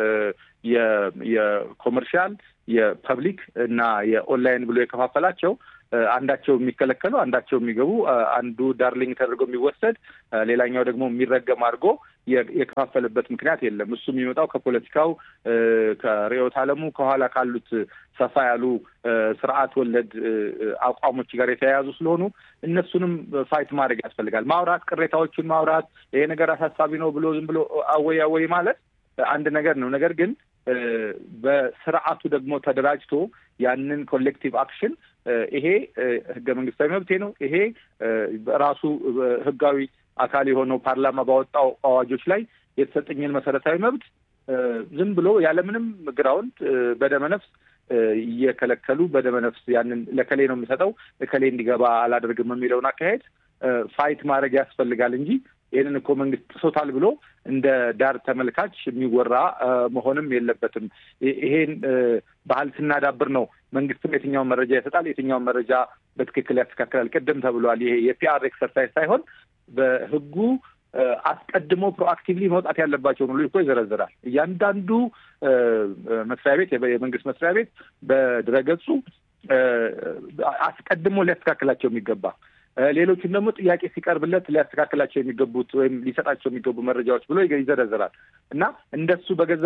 የኮመርሻል የፐብሊክ እና የኦንላይን ብሎ የከፋፈላቸው አንዳቸው የሚከለከሉ አንዳቸው የሚገቡ አንዱ ዳርሊንግ ተደርጎ የሚወሰድ ሌላኛው ደግሞ የሚረገም አድርጎ የከፋፈለበት ምክንያት የለም። እሱ የሚመጣው ከፖለቲካው ከርዕዮተ ዓለሙ ከኋላ ካሉት ሰፋ ያሉ ስርዓት ወለድ አቋሞች ጋር የተያያዙ ስለሆኑ እነሱንም ፋይት ማድረግ ያስፈልጋል። ማውራት፣ ቅሬታዎችን ማውራት፣ ይሄ ነገር አሳሳቢ ነው ብሎ ዝም ብሎ አወይ አወይ ማለት አንድ ነገር ነው። ነገር ግን በስርዓቱ ደግሞ ተደራጅቶ ያንን ኮሌክቲቭ አክሽን ይሄ ህገ መንግስታዊ መብቴ ነው፣ ይሄ ራሱ ህጋዊ አካል የሆነው ፓርላማ ባወጣው አዋጆች ላይ የተሰጠኝን መሰረታዊ መብት ዝም ብሎ ያለምንም ግራውንድ በደመነፍስ እየከለከሉ በደመነፍስ ያንን ለከሌ ነው የምሰጠው ለከሌ እንዲገባ አላደርግም የሚለውን አካሄድ ፋይት ማድረግ ያስፈልጋል እንጂ ይህንን እኮ መንግስት ጥሶታል ብሎ እንደ ዳር ተመልካች የሚወራ መሆንም የለበትም። ይሄን ባህል ስናዳብር ነው መንግስትም የትኛውን መረጃ ይሰጣል፣ የትኛውን መረጃ በትክክል ያስተካክላል። ቅድም ተብሏል። ይሄ የፒአር ኤክሰርሳይዝ ሳይሆን በህጉ አስቀድሞ ፕሮአክቲቭሊ መውጣት ያለባቸውን ሁሉ እኮ ይዘረዝራል። እያንዳንዱ መስሪያ ቤት የመንግስት መስሪያ ቤት በድረገጹ አስቀድሞ ሊያስተካክላቸው የሚገባ ሌሎቹን ደግሞ ጥያቄ ሲቀርብለት ሊያስተካክላቸው የሚገቡት ወይም ሊሰጣቸው የሚገቡ መረጃዎች ብሎ ይዘረዝራል እና እንደሱ በገዛ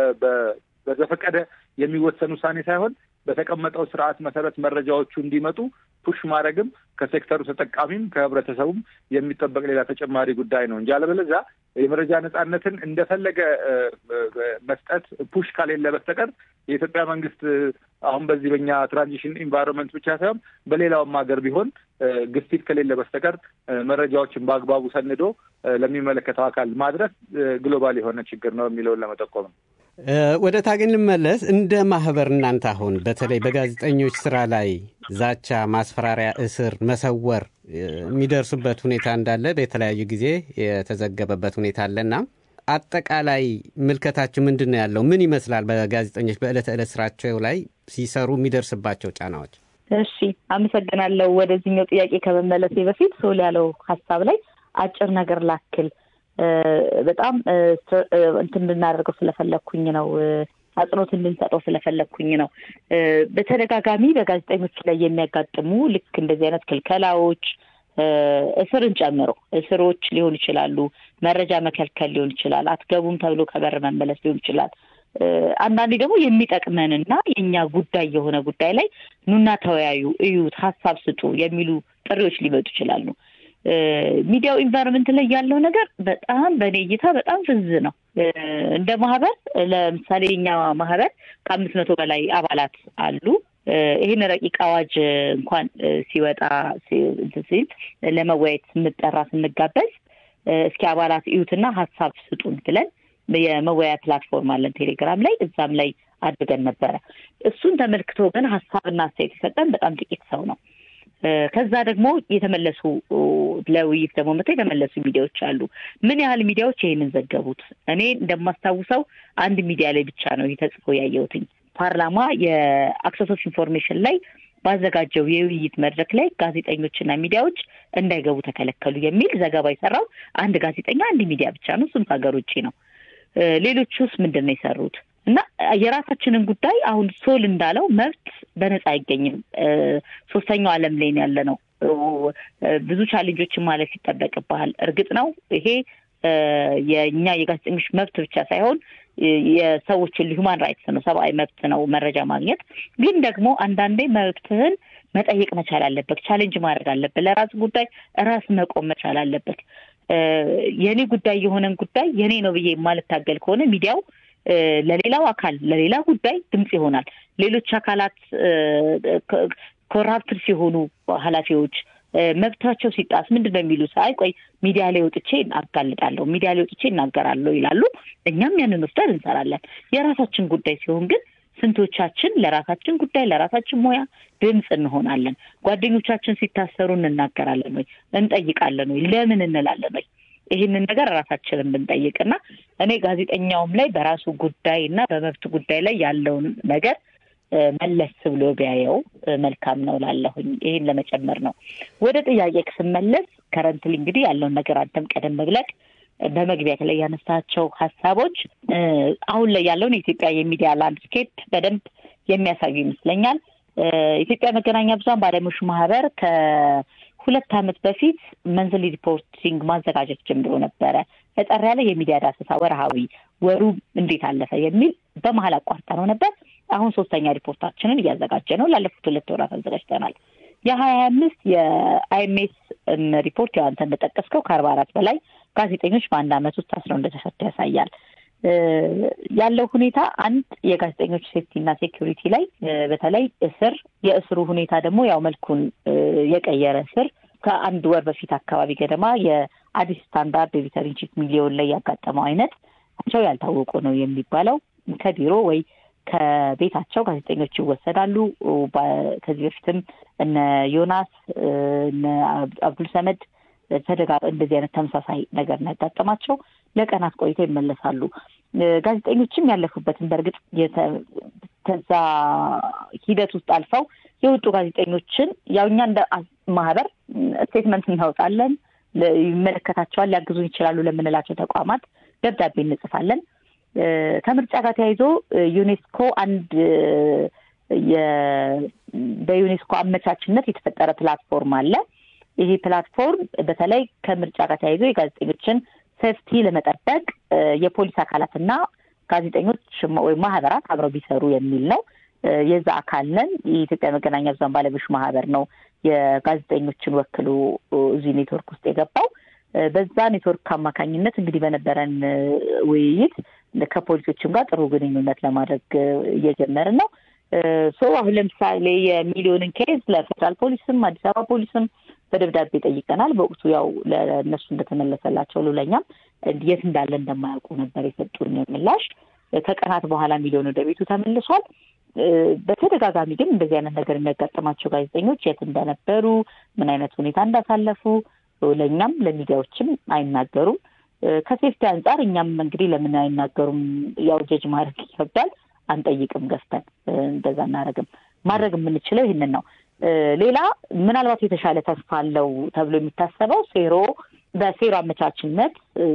በዘፈቀደ የሚወሰን ውሳኔ ሳይሆን በተቀመጠው ስርዓት መሰረት መረጃዎቹ እንዲመጡ ፑሽ ማድረግም ከሴክተሩ ተጠቃሚም ከህብረተሰቡም የሚጠበቅ ሌላ ተጨማሪ ጉዳይ ነው እንጂ አለበለዚያ የመረጃ ነጻነትን እንደፈለገ መስጠት ፑሽ ካሌለ በስተቀር የኢትዮጵያ መንግስት አሁን በዚህ በኛ ትራንዚሽን ኢንቫይሮንመንት ብቻ ሳይሆን በሌላውም ሀገር ቢሆን ግፊት ከሌለ በስተቀር መረጃዎችን በአግባቡ ሰንዶ ለሚመለከተው አካል ማድረስ ግሎባል የሆነ ችግር ነው የሚለውን ለመጠቆም ነው። ወደ ታገኝ ልመለስ። እንደ ማህበር እናንተ አሁን በተለይ በጋዜጠኞች ስራ ላይ ዛቻ፣ ማስፈራሪያ፣ እስር፣ መሰወር የሚደርሱበት ሁኔታ እንዳለ በተለያዩ ጊዜ የተዘገበበት ሁኔታ አለና አጠቃላይ ምልከታችሁ ምንድን ነው ያለው? ምን ይመስላል? በጋዜጠኞች በዕለት ዕለት ስራቸው ላይ ሲሰሩ የሚደርስባቸው ጫናዎች። እሺ፣ አመሰግናለሁ። ወደዚህኛው ጥያቄ ከመመለሴ በፊት ሶል ያለው ሀሳብ ላይ አጭር ነገር ላክል በጣም እንትን እንድናደርገው ስለፈለግኩኝ ነው። አጽንኦት እንድንሰጠው ስለፈለግኩኝ ነው። በተደጋጋሚ በጋዜጠኞች ላይ የሚያጋጥሙ ልክ እንደዚህ አይነት ክልከላዎች እስርን ጨምሮ እስሮች ሊሆኑ ይችላሉ። መረጃ መከልከል ሊሆን ይችላል። አትገቡም ተብሎ ከበር መመለስ ሊሆን ይችላል። አንዳንዴ ደግሞ የሚጠቅመንና የእኛ ጉዳይ የሆነ ጉዳይ ላይ ኑና ተወያዩ፣ እዩት፣ ሀሳብ ስጡ የሚሉ ጥሪዎች ሊመጡ ይችላሉ። ሚዲያው ኢንቫይሮንመንት ላይ ያለው ነገር በጣም በእኔ እይታ በጣም ፍዝ ነው። እንደ ማህበር ለምሳሌ የኛ ማህበር ከአምስት መቶ በላይ አባላት አሉ። ይህን ረቂቅ አዋጅ እንኳን ሲወጣ ሲል ለመወያየት ስንጠራ ስንጋበዝ እስኪ አባላት እዩትና ሀሳብ ስጡን ብለን የመወያያ ፕላትፎርም አለን ቴሌግራም ላይ እዛም ላይ አድርገን ነበረ። እሱን ተመልክቶ ግን ሀሳብና አስተያየት የሰጠን በጣም ጥቂት ሰው ነው። ከዛ ደግሞ የተመለሱ ለውይይት ደግሞ መጥተው የተመለሱ ሚዲያዎች አሉ። ምን ያህል ሚዲያዎች ይህንን ዘገቡት? እኔ እንደማስታውሰው አንድ ሚዲያ ላይ ብቻ ነው ይህ ተጽፎ ያየሁትኝ። ፓርላማ የአክሰስ ኦፍ ኢንፎርሜሽን ላይ ባዘጋጀው የውይይት መድረክ ላይ ጋዜጠኞችና ሚዲያዎች እንዳይገቡ ተከለከሉ የሚል ዘገባ የሰራው አንድ ጋዜጠኛ አንድ ሚዲያ ብቻ ነው። እሱም ከሀገር ውጭ ነው። ሌሎቹስ ምንድን ነው የሰሩት? እና የራሳችንን ጉዳይ አሁን ሶል እንዳለው መብት በነፃ አይገኝም። ሶስተኛው ዓለም ላይ ያለ ነው። ብዙ ቻሌንጆችን ማለፍ ይጠበቅብሃል። እርግጥ ነው ይሄ የእኛ የጋዜጠኞች መብት ብቻ ሳይሆን የሰዎችን ሂውማን ራይትስ ነው፣ ሰብአዊ መብት ነው መረጃ ማግኘት። ግን ደግሞ አንዳንዴ መብትህን መጠየቅ መቻል አለበት፣ ቻሌንጅ ማድረግ አለበት። ለራስ ጉዳይ ራስ መቆም መቻል አለበት። የኔ ጉዳይ የሆነን ጉዳይ የኔ ነው ብዬ የማልታገል ከሆነ ሚዲያው ለሌላው አካል ለሌላ ጉዳይ ድምፅ ይሆናል። ሌሎች አካላት ኮራፕትድ ሲሆኑ ኃላፊዎች መብታቸው ሲጣስ ምንድን ነው የሚሉት? አይ ቆይ ሚዲያ ላይ ወጥቼ አጋልጣለሁ፣ ሚዲያ ላይ ወጥቼ እናገራለሁ ይላሉ። እኛም ያንን ወስደን እንሰራለን። የራሳችን ጉዳይ ሲሆን ግን ስንቶቻችን ለራሳችን ጉዳይ ለራሳችን ሙያ ድምፅ እንሆናለን? ጓደኞቻችን ሲታሰሩ እንናገራለን ወይ? እንጠይቃለን ወይ? ለምን እንላለን ወይ? ይህንን ነገር ራሳችንን ብንጠይቅና እኔ ጋዜጠኛውም ላይ በራሱ ጉዳይ እና በመብት ጉዳይ ላይ ያለውን ነገር መለስ ብሎ ቢያየው መልካም ነው ላለሁኝ ይህን ለመጨመር ነው። ወደ ጥያቄ ስመለስ ከረንትሊ እንግዲህ ያለውን ነገር አንተም ቀደም ብለህ በመግቢያ ላይ ያነሳቸው ሀሳቦች አሁን ላይ ያለውን የኢትዮጵያ የሚዲያ ላንድስኬፕ በደንብ የሚያሳዩ ይመስለኛል። ኢትዮጵያ መገናኛ ብዙኃን ባለሙያዎች ማህበር ከሁለት ዓመት በፊት መንዝሊ ሪፖርቲንግ ማዘጋጀት ጀምሮ ነበረ። እጠር ያለ የሚዲያ ዳሰሳ ወርሃዊ ወሩ እንዴት አለፈ የሚል በመሀል አቋርጠ ነው ነበር። አሁን ሶስተኛ ሪፖርታችንን እያዘጋጀ ነው። ላለፉት ሁለት ወራት አዘጋጅተናል። የሀያ አምስት የአይኤምኤስ ሪፖርት ያው አንተ እንደጠቀስከው ከአርባ አራት በላይ ጋዜጠኞች በአንድ ዓመት ውስጥ ታስረው እንደተፈቱ ያሳያል። ያለው ሁኔታ አንድ የጋዜጠኞች ሴፍቲ እና ሴኪሪቲ ላይ በተለይ እስር የእስሩ ሁኔታ ደግሞ ያው መልኩን የቀየረ እስር ከአንድ ወር በፊት አካባቢ ገደማ የአዲስ ስታንዳርድ ኤዲተር ኢን ቺፍ ሚሊዮን ላይ ያጋጠመው አይነት ቸው ያልታወቁ ነው የሚባለው ከቢሮ ወይ ከቤታቸው ጋዜጠኞች ይወሰዳሉ። ከዚህ በፊትም እነ ዮናስ እነ አብዱል ሰመድ ተደጋ እንደዚህ አይነት ተመሳሳይ ነገር ነው ያጋጠማቸው። ለቀናት ቆይተው ይመለሳሉ። ጋዜጠኞችም ያለፉበትን በእርግጥ ከዛ ሂደት ውስጥ አልፈው የወጡ ጋዜጠኞችን ያው እኛ እንደ ማህበር ስቴትመንት እናወጣለን። ይመለከታቸዋል፣ ሊያግዙን ይችላሉ ለምንላቸው ተቋማት ደብዳቤ እንጽፋለን። ከምርጫ ጋር ተያይዞ ዩኔስኮ አንድ በዩኔስኮ አመቻችነት የተፈጠረ ፕላትፎርም አለ። ይሄ ፕላትፎርም በተለይ ከምርጫ ጋር ተያይዞ የጋዜጠኞችን ሴፍቲ ለመጠበቅ የፖሊስ አካላትና ጋዜጠኞች ወይም ማህበራት አብረው ቢሰሩ የሚል ነው። የዛ አካል ነን። የኢትዮጵያ መገናኛ ብዙኃን ባለሙያዎች ማህበር ነው የጋዜጠኞችን ወክሎ እዚህ ኔትወርክ ውስጥ የገባው። በዛ ኔትወርክ አማካኝነት እንግዲህ በነበረን ውይይት ከፖሊሶችም ጋር ጥሩ ግንኙነት ለማድረግ እየጀመርን ነው። ሶ አሁን ለምሳሌ የሚሊዮንን ኬዝ ለፌዴራል ፖሊስም አዲስ አበባ ፖሊስም በደብዳቤ ጠይቀናል። በወቅቱ ያው ለእነሱ እንደተመለሰላቸው ለኛም የት እንዳለ እንደማያውቁ ነበር የሰጡን ምላሽ። ከቀናት በኋላ ሚሊዮን ወደ ቤቱ ተመልሷል። በተደጋጋሚ ግን እንደዚህ አይነት ነገር የሚያጋጥማቸው ጋዜጠኞች የት እንደነበሩ፣ ምን አይነት ሁኔታ እንዳሳለፉ ለእኛም ለሚዲያዎችም አይናገሩም። ከሴፍቲ አንጻር እኛም እንግዲህ ለምን አይናገሩም ያው ጀጅ ማድረግ ይከብዳል። አንጠይቅም፣ ገፍተን እንደዛ እናደርግም። ማድረግ የምንችለው ይህንን ነው። ሌላ ምናልባት የተሻለ ተስፋ አለው ተብሎ የሚታሰበው ሴሮ በሴሮ አመቻችነት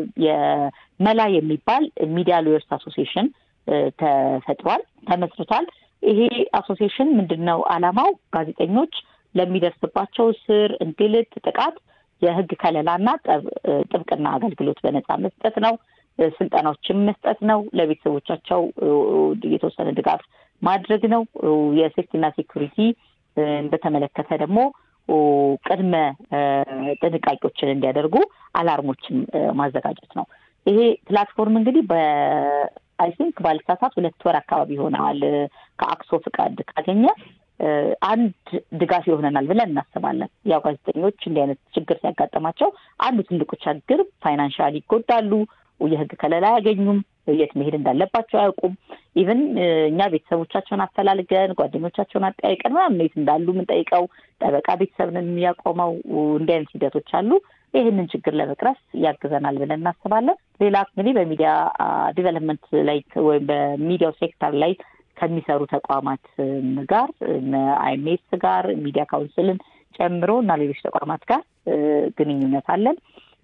የመላ የሚባል ሚዲያ ሎየርስ አሶሲዬሽን ተፈጥሯል፣ ተመስርቷል። ይሄ አሶሲዬሽን ምንድን ነው ዓላማው? ጋዜጠኞች ለሚደርስባቸው እስር፣ እንግልት፣ ጥቃት የህግ ከለላና ጥብቅና አገልግሎት በነጻ መስጠት ነው። ስልጠናዎችን መስጠት ነው። ለቤተሰቦቻቸው የተወሰነ ድጋፍ ማድረግ ነው። የሴፍቲና ሴኩሪቲ በተመለከተ ደግሞ ቅድመ ጥንቃቄዎችን እንዲያደርጉ አላርሞችን ማዘጋጀት ነው። ይሄ ፕላትፎርም እንግዲህ በአይ ቲንክ ባልሳሳት ሁለት ወር አካባቢ ይሆነዋል ከአክሶ ፍቃድ ካገኘ አንድ ድጋፍ ይሆነናል ብለን እናስባለን። ያው ጋዜጠኞች እንዲህ አይነት ችግር ሲያጋጥማቸው አንዱ ትልቁ ችግር ፋይናንሻል ይጎዳሉ። የህግ ከለላ አያገኙም። የት መሄድ እንዳለባቸው አያውቁም። ኢቨን እኛ ቤተሰቦቻቸውን አፈላልገን ጓደኞቻቸውን አጠያይቀን ምናምን የት እንዳሉ የምንጠይቀው ጠበቃ ቤተሰብን የሚያቆመው እንዲህ አይነት ሂደቶች አሉ። ይህንን ችግር ለመቅረፍ ያግዘናል ብለን እናስባለን። ሌላ እንግዲህ በሚዲያ ዲቨሎፕመንት ላይ ወይም በሚዲያው ሴክተር ላይ ከሚሰሩ ተቋማት ጋር አይኤምኤስ ጋር ሚዲያ ካውንስልን ጨምሮ እና ሌሎች ተቋማት ጋር ግንኙነት አለን።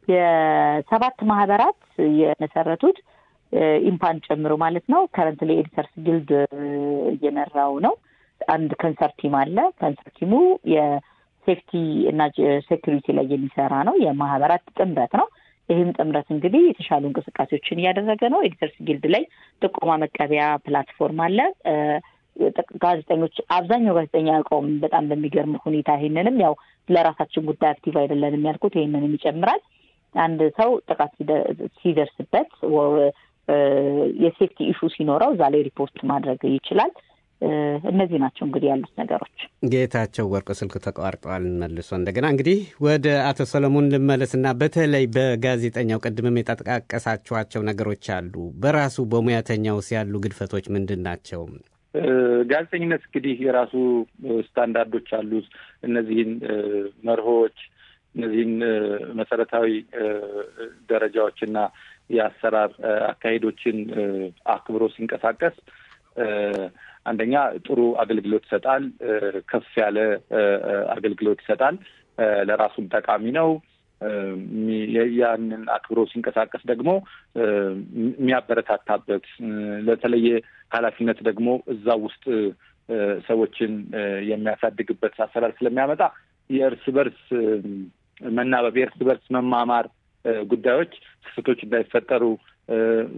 የሰባት ማህበራት የመሰረቱት ኢምፓን ጨምሮ ማለት ነው። ከረንት ላይ ኤዲተርስ ጊልድ እየመራው ነው። አንድ ከንሰር ቲም አለ። ከንሰር ቲሙ የሴፍቲ እና ሴኩሪቲ ላይ የሚሰራ ነው። የማህበራት ጥምረት ነው። ይህም ጥምረት እንግዲህ የተሻሉ እንቅስቃሴዎችን እያደረገ ነው። ኤዲተርስ ጊልድ ላይ ጥቆማ መቀበያ ፕላትፎርም አለ። ጋዜጠኞች አብዛኛው ጋዜጠኛ ያውቀውም በጣም በሚገርም ሁኔታ ይሄንንም ያው ለራሳችን ጉዳይ አክቲቭ አይደለንም ያልኩት ይሄንንም ይጨምራል። አንድ ሰው ጥቃት ሲደርስበት የሴፍቲ ኢሹ ሲኖረው እዛ ላይ ሪፖርት ማድረግ ይችላል። እነዚህ ናቸው እንግዲህ ያሉት ነገሮች። ጌታቸው ወርቁ ስልክ ተቋርጠዋል። መልሶ እንደገና እንግዲህ ወደ አቶ ሰለሞን ልመለስና በተለይ በጋዜጠኛው ቅድምም የጠቃቀሳችኋቸው ነገሮች አሉ። በራሱ በሙያተኛውስ ያሉ ግድፈቶች ምንድን ናቸው? ጋዜጠኝነት እንግዲህ የራሱ ስታንዳርዶች አሉት። እነዚህን መርሆች እነዚህን መሰረታዊ ደረጃዎችና የአሰራር አካሄዶችን አክብሮ ሲንቀሳቀስ አንደኛ ጥሩ አገልግሎት ይሰጣል። ከፍ ያለ አገልግሎት ይሰጣል። ለራሱም ጠቃሚ ነው። ያንን አክብሮ ሲንቀሳቀስ ደግሞ የሚያበረታታበት ለተለየ ኃላፊነት ደግሞ እዛ ውስጥ ሰዎችን የሚያሳድግበት አሰራር ስለሚያመጣ የእርስ በርስ መናበብ፣ የእርስ በርስ መማማር ጉዳዮች ስህተቶች እንዳይፈጠሩ